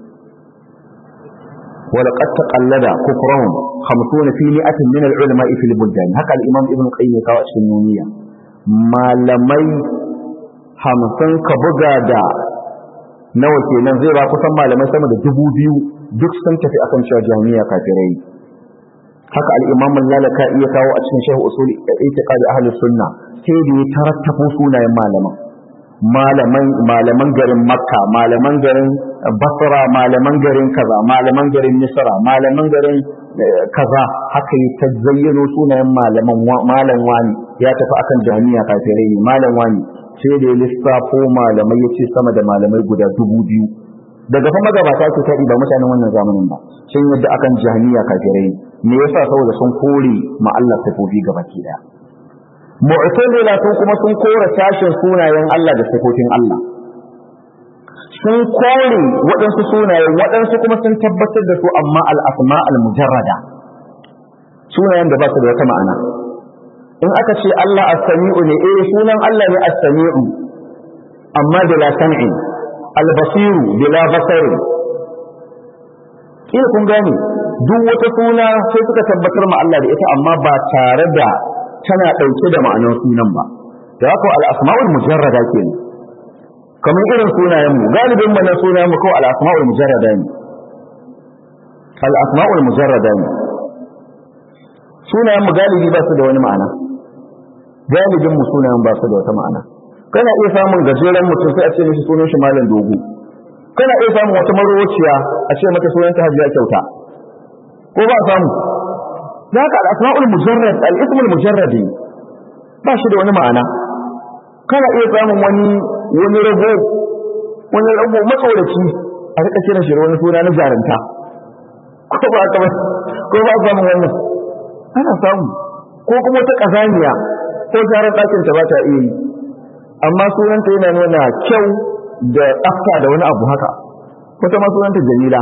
ولقد تقلد كفرهم خمسون في مئة من العلماء في البلدان هكا الإمام ابن القيم يقول السنونية malamai hamsin ka buga da nawa kenan zai ba kusan malamai sama da dubu biyu duk sun tafi akan cewa jami'a kafirai haka al-imam lalaka iya kawo a cikin shehu usul itiqadi ahli sunna sai da ya tarattafo sunayen malaman malaman malaman garin makka malaman garin basra malaman garin kaza malaman garin misra malaman garin kaza haka yi ta zayyano sunayen malaman malam wani ya tafi akan jami'a kafirai ne malam wani sai da ya lissafo malamai ya ce sama da malamai guda dubu biyu daga fa magabata ke taɗi ba mutanen wannan zamanin ba sun yadda akan jami'a kafirai me yasa saboda sun kore ma Allah sifofi gabaki daya mu'tazila sun kuma sun kora sashin sunayen Allah da sifofin Allah sun kore waɗansu sunaye waɗansu kuma sun tabbatar da su amma al-asma al-mujarrada sunayen da ba su da wata ma'ana in aka ce Allah as-sami'u ne eh sunan Allah ne as-sami'u amma bila sam'i al-basiru bila basari kila kun gane duk wata suna sai suka tabbatar ma Allah da ita amma ba tare da tana ɗauke da ma'anar sunan ba da haka al-asma'ul mujarrada kenan kamar irin sunayen mu galibin mu na sunayen mu kawai al-asma'ul mujarrada ne al-asma'ul mujarrada ne sunayen mu galibi ba su da wani ma'ana galibin mu sunayen ba su da wata ma'ana kana iya samun gajeren mutum sai a ce mishi sunan shi malam dogo kana iya samun wata marociya a ce mata sunanta hajiya kyauta ko ba samu za ka al'asma'ul mujarrad al'ismul mujarradi ba shi da wani ma'ana kana iya samun wani wani rago wani rago matsoraci a rika kira shi wani suna na jaranta ko ba ka ko ba samun wannan ana samu ko kuma wata kazaniya ko jaran ɗakin ta ba ta iya yi amma sunanta yana nuna kyau da tsafta da wani abu haka wata ma sunanta jamila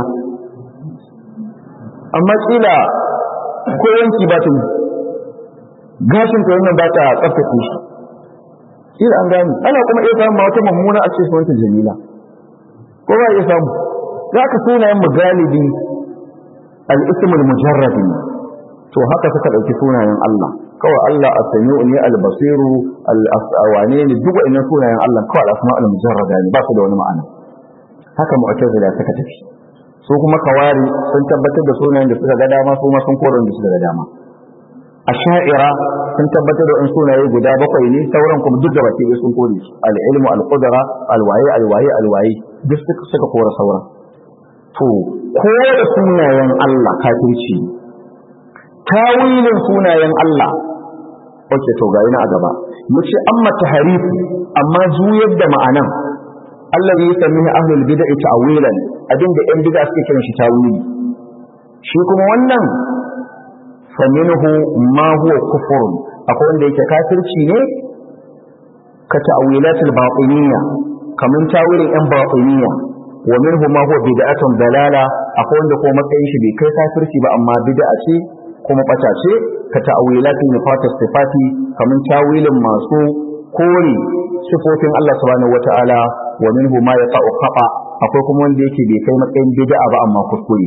amma kila ko yanki ba ta yi gashin ta wannan ba ta tsaftace shi kila an gani ana kuma iya samun wata mummuna a ce sunanta jamila ko ba iya samu za ka sunayen mu galibi al-ismul mujarradi to haka suka ɗauki sunayen Allah kawai Allah as-sami'u ne al-basiru al-awane ne duk wa'annan sunayen Allah kawai al-asma al-mujarrada ne ba su da wani ma'ana haka mu'tazila suka tafi su kuma kawari sun tabbatar da sunayen da suka ga dama su ma sun kore da suka ga dama asha'ira sun tabbatar da sunaye guda bakwai ne sauran kuma duk da baki sun kore su al-ilmu al-qudra al-wayi al-wayi al-wayi duk suka kore sauran to ko da sunayen Allah kafirci tawilin sunayen Allah oke to ga ina a gaba yace amma tahrif amma juyar da ma'anan allazi yusammihu ahlul bid'ah ta'wilan abinda yan bid'a suke kiran shi tawili shi kuma wannan faminhu ma huwa kufrun akwai wanda yake kafirci ne ka ta'wilatul batiniyya kaman tawilin yan batiniyya wa minhu ma huwa bid'atun dalala akwai wanda ko matsayin shi bai kai kafirci ba amma bid'a ce kuma bata ce ka ta'wilatin nifat sifati kaman tawilin masu kore sifofin Allah subhanahu wata'ala wa minhu ma yaqa'u khata akwai kuma wanda yake bai kai matsayin bid'a ba amma kuskure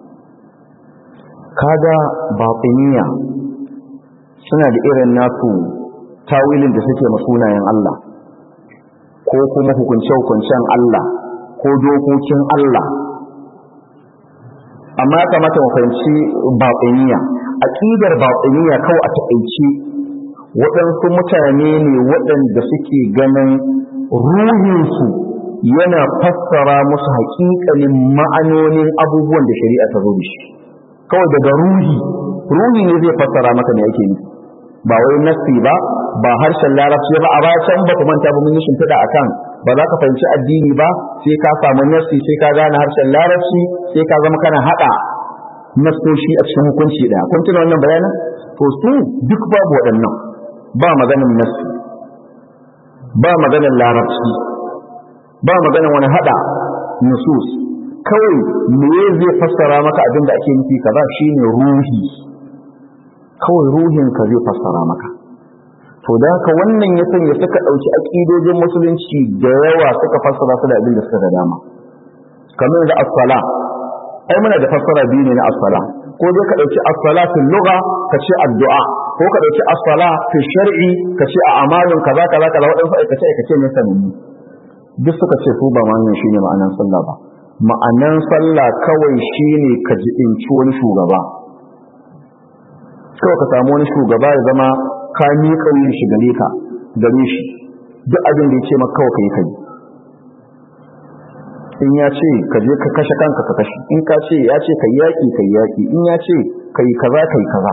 kaga batiniya suna da irin nasu tawilin da suke ma sunayen Allah ko kuma hukunce-hukuncen Allah ko dokokin Allah amma ya kamata mu fahimci batiniya aqidar batiniya kawai a taƙaice waɗansu mutane ne waɗanda suke ganin ruhinsu yana fassara musu haƙiƙanin ma'anonin abubuwan da shari'a ta zo da shi kawai daga ruhi ruhi ne zai fassara maka me yake nufi ba wai nassi ba ba harshen larabci ba a baya can ba ku manta ba mun yi shimfiɗa akan ba za ka fahimci addini ba sai ka samu nassi sai ka gane harshen larabci sai ka zama kana haɗa nassoshi a cikin hukunci ɗaya kun tuna wannan bayanin to su duk babu waɗannan ba maganin nassi ba maganin larabci ba maganin wani haɗa nusus kawai me zai fassara maka abin da ake nufi kaza shine ruhi kawai ruhin ka zai fassara maka to da haka wannan ya sanya suka ɗauki aƙidojin musulunci da yawa suka fassara su da abin da suka da dama kamar da as-sala ai muna da fassara biyu ne na as-sala ko dai ka ɗauki as-sala fil lugha ka ce addu'a ko ka ɗauki as-sala fi shar'i ka ce a amalin kaza kaza kaza waɗansu aikace aikace ne sanannu duk suka ce su ba ma wannan shine ma'anan sallah ba ma'anan sallah kawai shine ka jibinci wani shugaba kawai ka samu wani shugaba ya zama ka miƙa yin shi gare ka gare shi duk abin da ya ce maka kawai kai kai in ya ce ka je ka kashe kanka ka kashe in ka ce ya ce kai yaƙi kai yaƙi in ya ce kai kaza kai kaza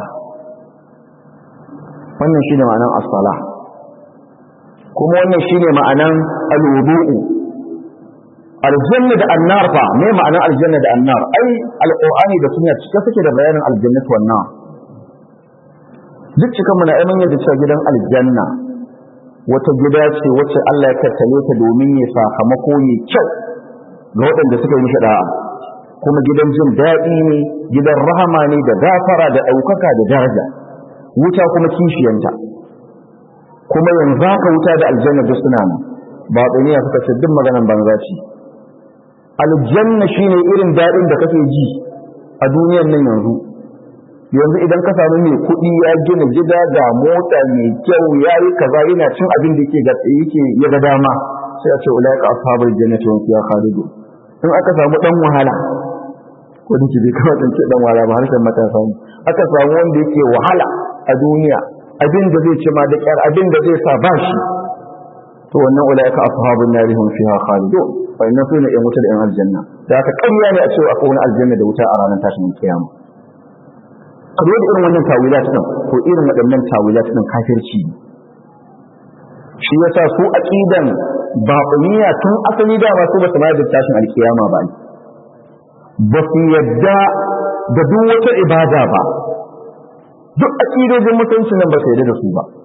wannan shine ma'anan as-salah kuma wannan shine ma'anan al-wudu'u aljanna da annar fa me ma'anar aljanna da annar ai alqur'ani da sunna cike suke da bayanin aljannatu wan nar duk cikan mu na aiman yadda cewa gidan aljanna wata gida ce wacce Allah ya tattale ta domin ya sakamako ne kyau ga waɗanda suka yi mishi da'a kuma gidan jin daɗi ne gidan rahama ne da gafara da ɗaukaka da daraja wuta kuma kishiyanta kuma yanzu haka wuta da aljanna duk suna nan ba tsaniya suka ce duk maganan banza ce aljanna shine irin daɗin da kake ji a duniyar nan yanzu yanzu idan ka samu mai kuɗi ya gina gida ga mota mai kyau ya yi kaza yana cin abin da yake ga yake ya ga dama sai a ce ulaika ashabul jannati hum fiha khalidun in aka samu dan wahala ko da bai kawai dan ce dan wahala ba harshen matasa ne aka samu wanda yake wahala a duniya abin da zai ci ma da kyar abin da zai sa ba shi to wannan ulaika ashabun nari hum fiha khalidun wannan su ne ‘yan wuta da ‘yan aljanna da aka ƙarya ne a cewa akwai wani aljanna da wuta a ranar tashin kiyama a da irin wannan tawilat ɗin ko irin waɗannan tawilat ɗin kafirci ne shi yasa su aqidan baƙuniya tun asali da ba su ba su ma da tashin alkiyama ba ba su yadda da duk wata ibada ba duk aqidojin mutunci nan ba su yadda da su ba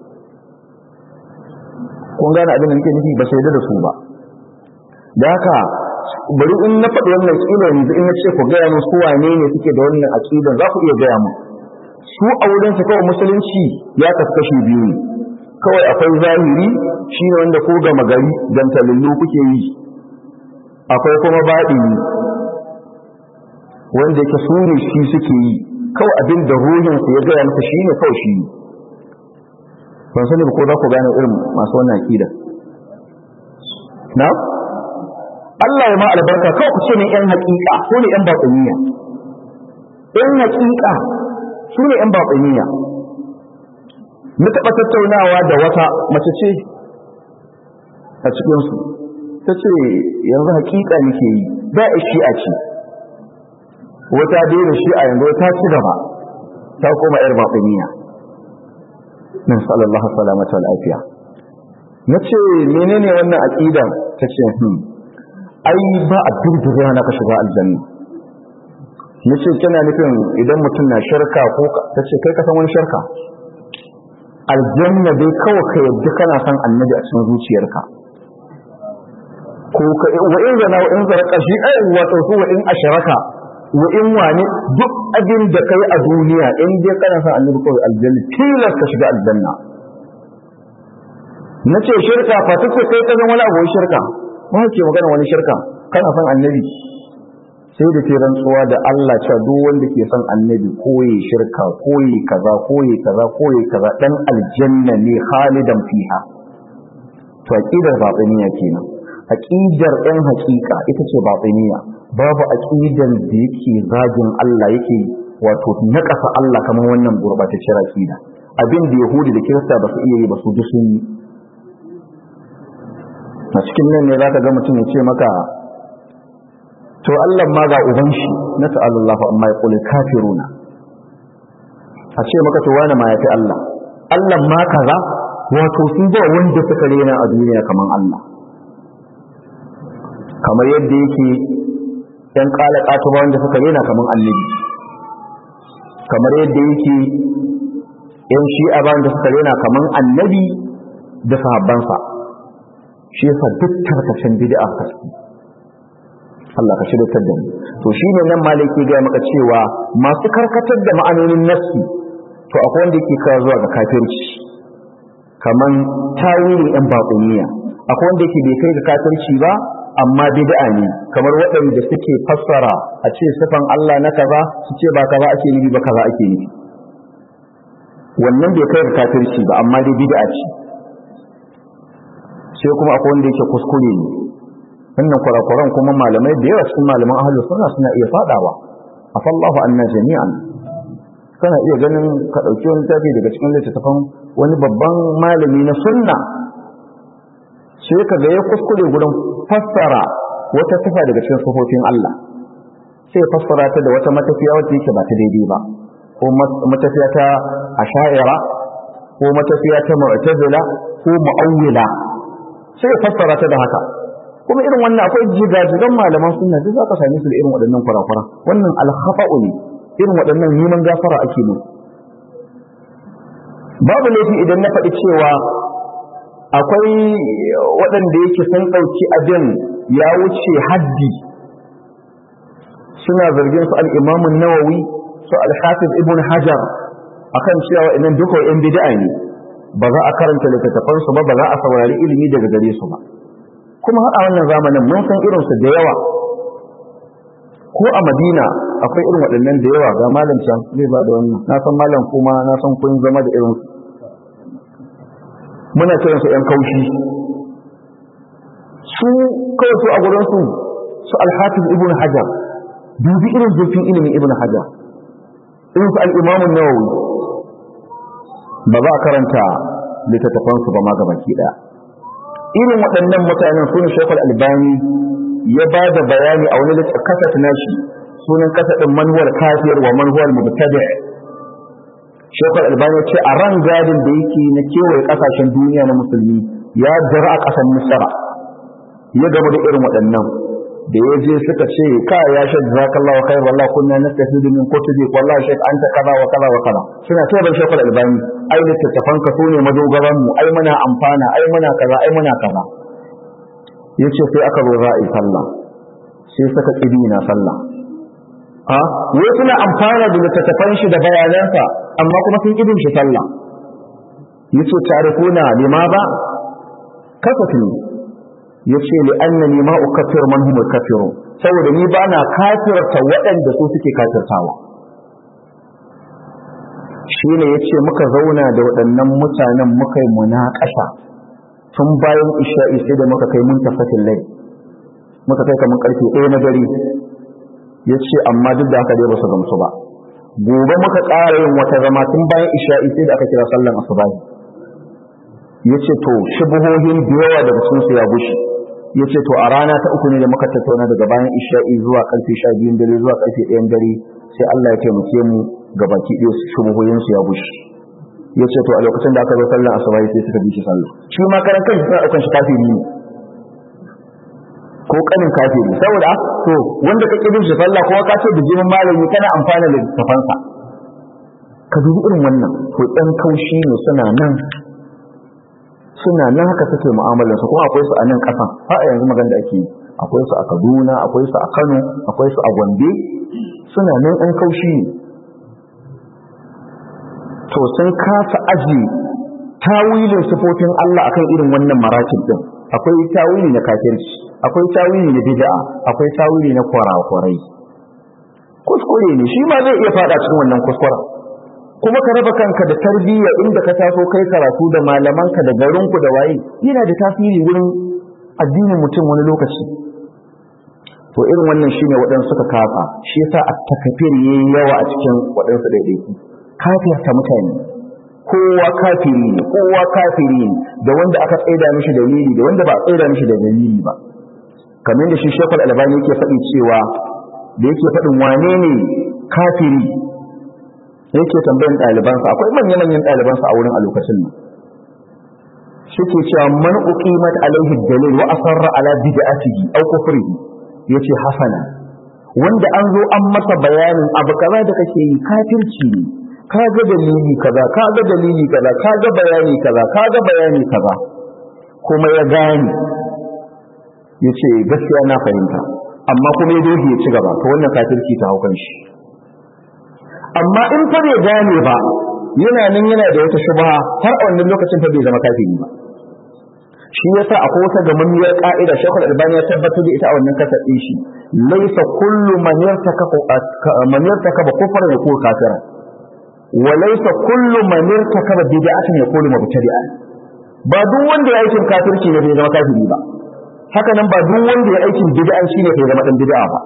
kun gane abin da nake nufi ba su yadda da su ba da haka bari in na faɗi wannan kila yanzu in na ce ku gaya musu wane ne suke da wannan aqidan za ku iya gaya mu su a wurin su kawai musulunci ya kasu kashi biyu ne kawai akwai zahiri shi ne wanda ko gama gari dantalillu kuke yi akwai kuma baɗini wanda yake su ne shi suke yi kawai abin da ruhinsu ya gaya maka shi ne kawai shi ne ban sani ba ko za ku gane irin masu wannan aƙida na Allah ya ma albarka kawai ku ce ne ‘yan haƙiƙa su ne ‘yan baƙuniya ‘yan haƙiƙa su ne ‘yan baƙuniya na taɓa tattaunawa da wata mace ce a cikinsu ta ce yanzu haƙiƙa nake yi da a shi'a ce wata daina shi'a yanzu ta ci gaba ta koma ‘yar baƙuniya min sallallahu salamata wa lafiya na ce menene wannan aƙida ta ce hmm ai ba a durdura na ka shiga aljanna na ce kina nufin idan mutum na shirka ko ta ce kai ka san wani shirka aljanna dai kawai ka yadda kana son annabi a cikin zuciyarka ko ka wa in zana wa in zaraka shi ai wato su wa in asharaka wa in wani duk abin da kai a duniya in dai kana son annabi kawai aljanna tilas ka shiga aljanna nace shirka fa take kai ka zama wani abu shirka ba ke magana wani shirka kana son annabi sai da ke rantsuwa da Allah cewa duk wanda ke son annabi koyi shirka koyi kaza koyi kaza koyi kaza dan aljanna ne khalidan fiha to aqidar batiniya kenan aqidar ɗan haƙiƙa ita ce batiniya babu aqidan da yake zagin Allah yake wato naƙasa Allah kamar wannan gurbatacciyar aqida abin da yahudi da kirista ba su iya yi ba su duk sun yi a cikin nan ne zaka ga mutum ya ce maka to Allah ma ga uban shi na ta'alallahu amma ya kula kafiruna a ce maka to wani ma ya fi Allah Allah ma kaza wato sun ba wanda suka rena a duniya kaman Allah kamar yadda yake ɗan ƙala ƙato ba wanda suka rena kaman annabi kamar yadda yake ‘yan shi'a ba wanda suka rena kaman annabi da sahabbansa shi yasa duk tarkacen bid'a kaski Allah ka shirya da mu to shine nan malaki ga maka cewa masu karkatar da ma'anonin nassi to akwai wanda yake kawo zuwa ga kafirci kaman tawilin yan baƙuniya akwai wanda yake bai kai ga kafirci ba amma bid'a ne kamar waɗanda suke fassara a ce sifan Allah na kaza su ce ba kaza ake nufi ba kaza ake nufi wannan bai kai ga kafirci ba amma dai bid'a ce sai kuma akwai wanda yake kuskure ne wannan kurakuran kuma malamai da yawa cikin malaman ahlus sunna suna iya fadawa afallahu anna jami'an kana iya ganin ka dauki wani tafi daga cikin littattafan wani babban malami na sunna sai ka ga ya kuskure gurin fassara wata sifa daga cikin sifofin Allah sai fassara ta da wata matafiya wacce yake ba ta daidai ba ko matafiya ta asha'ira ko matafiya ta mu'tazila ko mu'awwila sai fassara ta da haka kuma irin wannan akwai jigajigan malaman sunna duk za ka same su da irin waɗannan kurakura wannan alkhafa'u ne irin waɗannan neman gafara ake mu babu laifi idan na faɗi cewa akwai waɗanda yake sun ɗauki abin ya wuce haddi suna zargin su al'imamun nawawi su al-hafiz ibn hajar akan cewa waɗannan duka yan bid'a ne ba za a karanta littattafansu ba ba za a saurari ilimi daga gare su ba kuma har a wannan zamanin mun san irinsu da yawa ko a madina akwai irin waɗannan da yawa ga malam can zai ba da wannan na san malam kuma na san kun zama da irinsu muna kiransu ‘yan kaushi su kawai su a gurinsu su alhafiz ibn hajar dubi irin zurfin ilimin ibn hajar irin su al'imamun nawawi ba za a karanta littattafansu ba ma gabaki ɗaya irin waɗannan mutanen su ne shekul albani ya ba da bayani a wani kasat nashi sunan kasadin manuwar kafir wa manuwar mubtadi shekul albani ce a ran gadin da yake na kewaye kasashen duniya na musulmi ya jira a kasan misra ya gaba da irin waɗannan da ya je suka ce ka ya shek jazakallahu khair wallahi kunna nastafidu min kutubi wallahi shek anta kaza wa kaza wa kaza suna ce ban shekul albani ai littattafan ka sune madogaran mu ai muna amfana ai muna kaza ai muna kaza yace sai aka zo za a yi sallah sai suka kibi na sallah a wai suna amfana da littattafan shi da bayanansa amma kuma sun kibin shi sallah yace tarifuna lima ba kasafin yace li annani ma ukaffiru man hum kafiru saboda ni ba na kafirta waɗanda su suke kafirtawa shine yace muka zauna da waɗannan mutanen muka yi munakasha tun bayan isha'i sai da muka kai muntafatin lai muka kai kamar karfe ɗaya na dare yace amma duk da haka dai ba su gamsu ba gobe muka ƙara yin wata zama tun bayan isha'i sai da aka kira sallan asubahi yace to shubuhohin da yawa daga sun su ya gushe yace to a rana ta uku ne da muka tattauna daga bayan isha'i zuwa karfe 12 dare zuwa karfe 1 dare sai Allah ya taimake mu gabaki ɗaya shubuhohin su ya gushe yace to a lokacin da aka zo sallan asuba sai suka bi shi sallah shi ma karan kanshi suna daukan shi kafiri ne ko kanin kafiri saboda to wanda ka kibin shi sallah kuma ka ce bijimin malami kana amfana da tafansa ka dubi irin wannan to ɗan kaushi ne suna nan suna nan haka suke mu'amalar su kuma akwai su a nan kasan har a yanzu magana da ake yi akwai su a Kaduna akwai su a Kano akwai su a Gombe suna nan an kaushi ne to sun kasa aji tawilin sifofin Allah akan irin wannan maratib din akwai tawili na kafirci akwai tawili na bid'a akwai tawili na kwarakwarai kuskure ne shi ma zai iya fada cikin wannan kuskuren kuma ka raba kanka da tarbiyya inda ka taso kai karatu da malamanka da garinku da waye yana da tasiri wurin addinin mutum wani lokaci to irin wannan shine waɗansu suka kafa shi yasa at-takfir yayi yawa a cikin waɗansu daidaiku kafirta mutane kowa kafiri ne kowa kafiri ne da wanda aka tsaida mishi dalili da wanda ba a tsaida mishi da dalili ba kamar da shi Sheikhul Albani yake faɗi cewa da yake faɗin wane ne kafiri yake tambayan ɗalibansa akwai manya-manyan ɗalibansa a wurin a lokacin nan suke cewa man uqimat alaihi dalil wa asarra ala bid'atihi aw kufrihi yace hasana wanda an zo an masa bayanin abu kaza da kake yi kafirci ne ka ga dalili kaza ka ga dalili kaza ka ga bayani kaza ka ga bayani kaza kuma ya gane yace gaskiya na fahimta amma kuma ya doge ya ci gaba to wannan kafirci ta haukan shi amma in fa bai gane ba yana nan yana da wata shubha har a wannan lokacin fa bai zama kafiri ba shi yasa akwai wata gamammiyar ka'ida shekul albani ya tabbatar da ita a wannan kasar din shi laysa kullu man yartakaba man yartakaba kufran yakun kafira wa laysa kullu man yartakaba bid'atan yakun mubtadi'an ba duk wanda ya aikin kafirci ne bai zama kafiri ba haka nan ba duk wanda ya aikin bid'a shine bai zama dan bid'a ba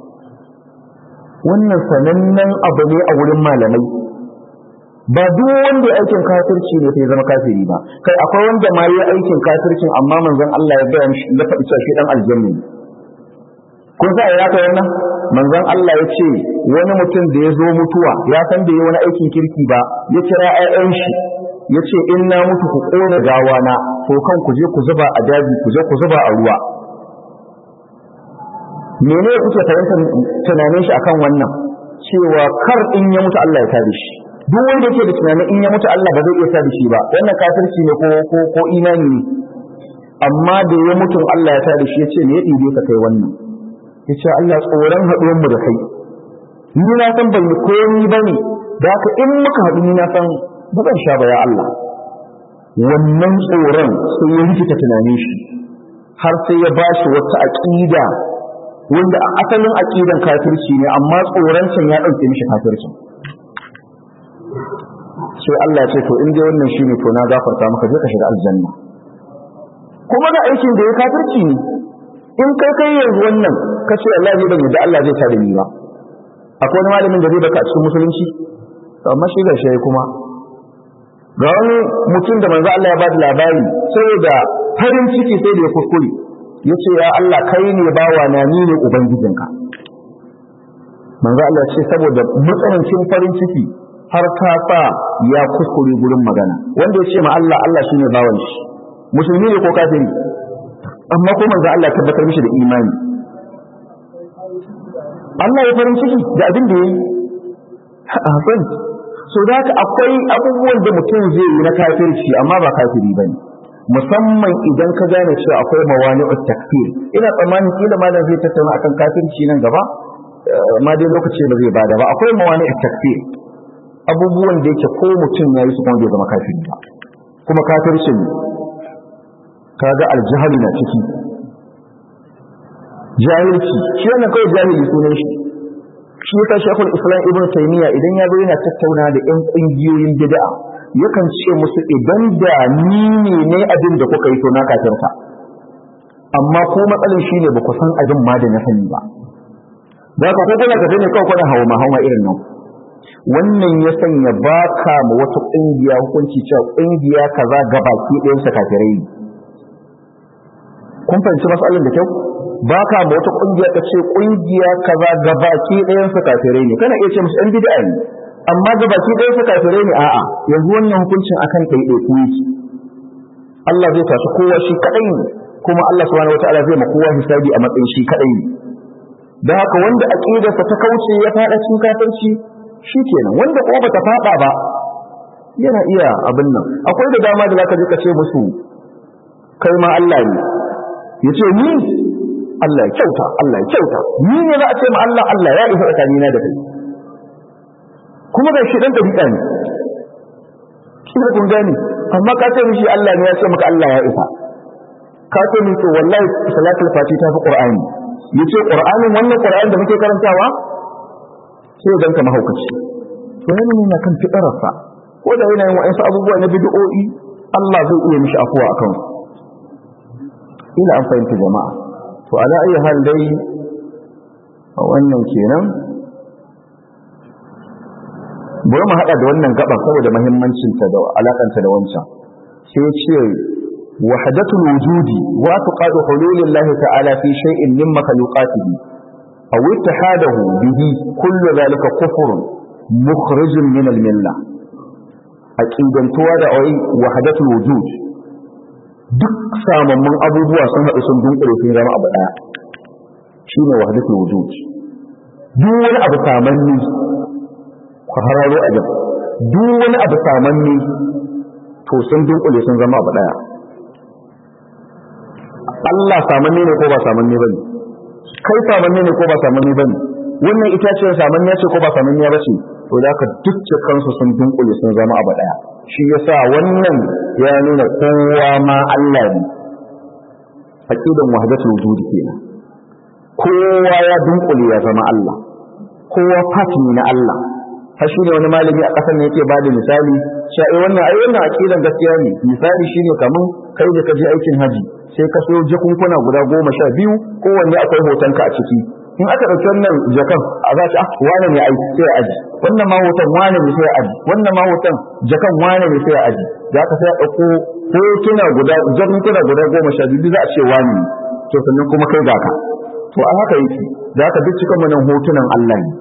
wannan sanannen abu ne a wurin malamai ba duk wanda ya aikin kafirci ne sai zama kafiri ba kai akwai wanda ma yi aikin kafircin amma manzon Allah ya gaya mishi ya faɗi cewa shi dan aljanna ne kun sa ya kai wannan manzon Allah ya ce wani mutum da ya zo mutuwa ya san da yi wani aikin kirki ba ya kira ƴaƴan shi ya ce in na mutu ku ƙona gawana to kan ku je ku zuba a daji ku je ku zuba a ruwa mene kuke fahimtar tunanin shi akan wannan cewa kar in ya mutu Allah ya tada shi duk wanda yake da tunanin in ya mutu Allah ba zai iya tada shi ba wannan kafirci ne ko ko ko imani ne amma da ya mutu Allah ya tada shi ya ce me ya ɗibe ka kai wannan ya ce Allah tsoron haɗuwar mu da kai ni na san ban yi komi ba ne da haka in muka haɗu ni na san ba zan sha ba ya Allah wannan tsoron sai ya rikita tunanin shi har sai ya bashi wata aƙida wanda a asalin aqidan kafirci ne amma tsoron can ya dauke mishi kafircin sai Allah ce to in dai wannan shine to na gafarta maka je ka shiga aljanna kuma da aikin da ya kafirci ne in kai kai yanzu wannan ka ce Allah zai bani da Allah zai tada ni ba akwai wani malamin da zai baka a cikin musulunci amma shi ga shi kuma ga wani mutum da manzo Allah ya ba da labari saboda farin ciki sai da ya kuskure yace ya Allah kai ne bawa na ni ne ubangijinka manzo Allah ce saboda matsanancin farin ciki har ta sa ya kuskure gurin magana wanda ya ce ma Allah Allah shine bawan shi musulmi ne ko kafiri amma ko manzo Allah tabbatar mishi da imani Allah ya farin ciki da abin da yayi hasan so da haka akwai abubuwan da mutum zai yi na kafirci amma ba kafiri bane musamman idan ka gane cewa akwai mawani'ut takfir ina tsammanin kila malam zai tattauna akan kafirci nan gaba ma dai lokaci ba zai bada ba akwai mawani'ut takfir abubuwan da yake ko mutum ya yi su kuma bai zama kafiri ba kuma kafircin kaga aljahali na ciki jahilci shi wannan kawai jahili sunan shi shi yasa shekul islam ibn taymiya idan ya zo yana tattauna da yan kungiyoyin bid'a yakan ce musu idan da ni ne ne abin da kuka yi to na kafirta amma ko matsalin shine ba ku san abin ma da na sani ba da ka ko kuna kafe ne kawai kuna hawa hawa irin nan wannan ya sanya baka ma wata kungiya hukunci cewa kungiya kaza gabaki ɗayan sa kafirai ne kun fahimci matsalin da kyau ba ka ma wata kungiya ka ce kungiya kaza gabaki ɗayan su kafirai ne kana iya ce musu ɗan bid'a ne amma gabaki ɗayan su kafirai ne a'a yanzu wannan hukuncin akan kai ɗaya ku yake Allah zai tashi kowa shi kadai ne kuma Allah subhanahu wataala zai ma kowa hisabi a matsayin shi kadai ne da haka wanda aqidarsa ta kauce ya fada cikin kafirci shikenan wanda kuma bata fada ba yana iya abin nan akwai da dama da zaka je ka ce musu kai ma Allah ne yace ni Allah ya kyauta Allah ya kyauta ni ne za a ce ma Allah Allah ya isa tsakanina da kai kuma ga shi dan dariƙa ne kina kun gane amma ka ce mishi Allah ne ya ce maka Allah ya isa ka ce mishi wallahi salatul fati ta fi qur'ani yace qur'anin wannan qur'ani da muke karantawa sai dan ka mahaukaci to yana ne kan fitararsa ko da yana yin wa'ansu abubuwa na bid'o'i Allah zai iya mishi afuwa akan ila an fahimta jama'a to ala ayi hal dai wannan kenan bari mu hada da wannan gaba saboda muhimmancin ta da alakanta da wancan sai ce wahdatul wujudi wa tuqadu hululillahi ta'ala fi shay'in min makhluqatihi aw ittihadahu bihi kullu dhalika kufrun mukhrijun min al-millah aqidantuwa da ai wahdatul wujud duk samammun abubuwa sun haɗu sun dunkule sun zama abu ɗaya shi ne wahadatul wujud duk wani abu samanni ku hararo a jam duk wani abu samanni to sun dunkule sun zama abu ɗaya Allah samanni ne ko ba samanni bane kai samanni ne ko ba samanni bane wannan itaciyar samanniya ce ko ba samanniya ba ce to da ka duk kansu sun dunkule sun zama abu ɗaya shi yasa wannan ya nuna kowa ma Allah ne aqidan wahdatul wujud kenan kowa ya dunkule ya zama Allah kowa part ne na Allah har shi ne wani malami a ƙasar ne yake bada misali cewa eh wannan ai wannan aqidan gaskiya ne misali shine kaman kai da ka je aikin haji sai ka so jakunkuna guda goma sha biyu kowanne akwai hotonka a ciki in aka ɗauki wannan jakan a za ah wane ne ai sai ya aji wannan ma hoton wane ne sai ya aji wannan ma hoton jakan wane ne sai ya aji za ka sai a ɗauko hotuna guda jakunkuna guda goma sha biyu za a ce wane ne to sannan kuma kai ga ka to a haka yake za ka duk cikin wannan hotunan Allah ne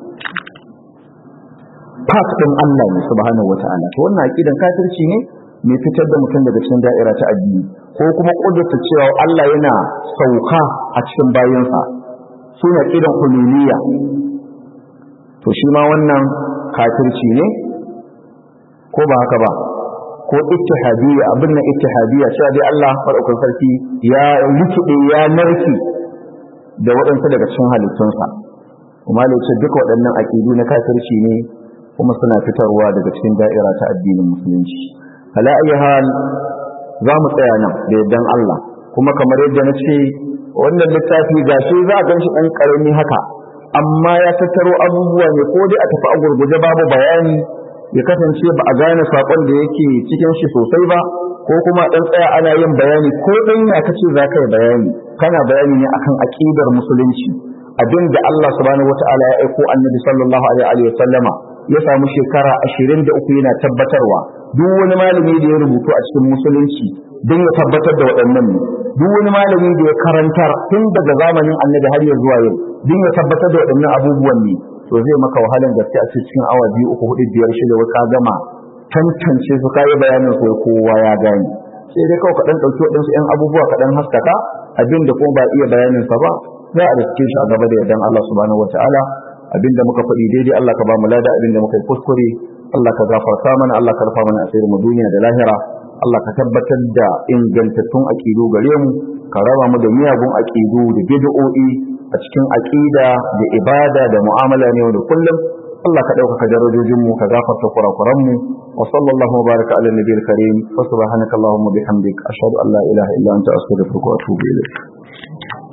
part ɗin Allah ne subhanahu wataala to wannan aqidan kafirci ne mai fitar da mutum daga cikin da'ira ta addini ko kuma kudurta cewa Allah yana sauka a cikin bayansa suna kidan huluniya to shi ma wannan kafirci ne ko ba haka ba ko ittihadiyya abin nan ittihadiyya cewa dai Allah farkon sarki ya rikide ya narki da waɗansu daga cikin halittunsa kuma da ce duka waɗannan aƙidu na kafirci ne kuma suna fitarwa daga cikin da'ira ta addinin musulunci ala ayi hal za mu tsaya nan da yardan Allah kuma kamar yadda na ce wannan littafi gashi za a ganshi ɗan ƙarami haka amma ya tattaro abubuwa ne ko dai a tafi a gurguje babu bayani ya kasance ba a gane saƙon da yake cikin shi sosai ba ko kuma ɗan tsaya ana yin bayani ko ɗan ya kace za ka yi bayani kana bayani ne akan aƙidar musulunci abin da Allah subhanahu wata'ala ya aiko annabi sallallahu alaihi wa sallama ya samu shekara ashirin da uku yana tabbatarwa duk wani malami da ya rubutu a cikin musulunci don ya tabbatar da waɗannan ne duk wani malami da ya karantar tun daga zamanin annabi har ya zuwa yau don ya tabbatar da waɗannan abubuwan ne to zai maka wahalan gaske a cikin awa biyu uku hudu biyar shida wai ka gama tantance su kayi bayanin su kowa ya gane sai dai kawai kaɗan ɗauki waɗansu ‘yan abubuwa kaɗan haskaka abin da kuma ba iya bayanin sa ba za a riske shi a gaba da yardan Allah subhanahu wataala abin da muka faɗi daidai Allah ka ba mu lada abin da muka yi kuskure Allah ka gafarta mana Allah ka rufa mana asirin mu duniya da lahira Allah ka tabbatar da ingantattun aƙidu gare mu ka raba mu da miyagun aƙidu da bid'o'i a cikin aƙida da ibada da mu'amala ne da kullum Allah ka ɗaukaka darajojin mu ka gafarta kurakuran mu wa sallallahu wa baraka ala nabiyil karim wa subhanaka allahumma bihamdik ashhadu an la ilaha illa anta astaghfiruka wa atubu ilayk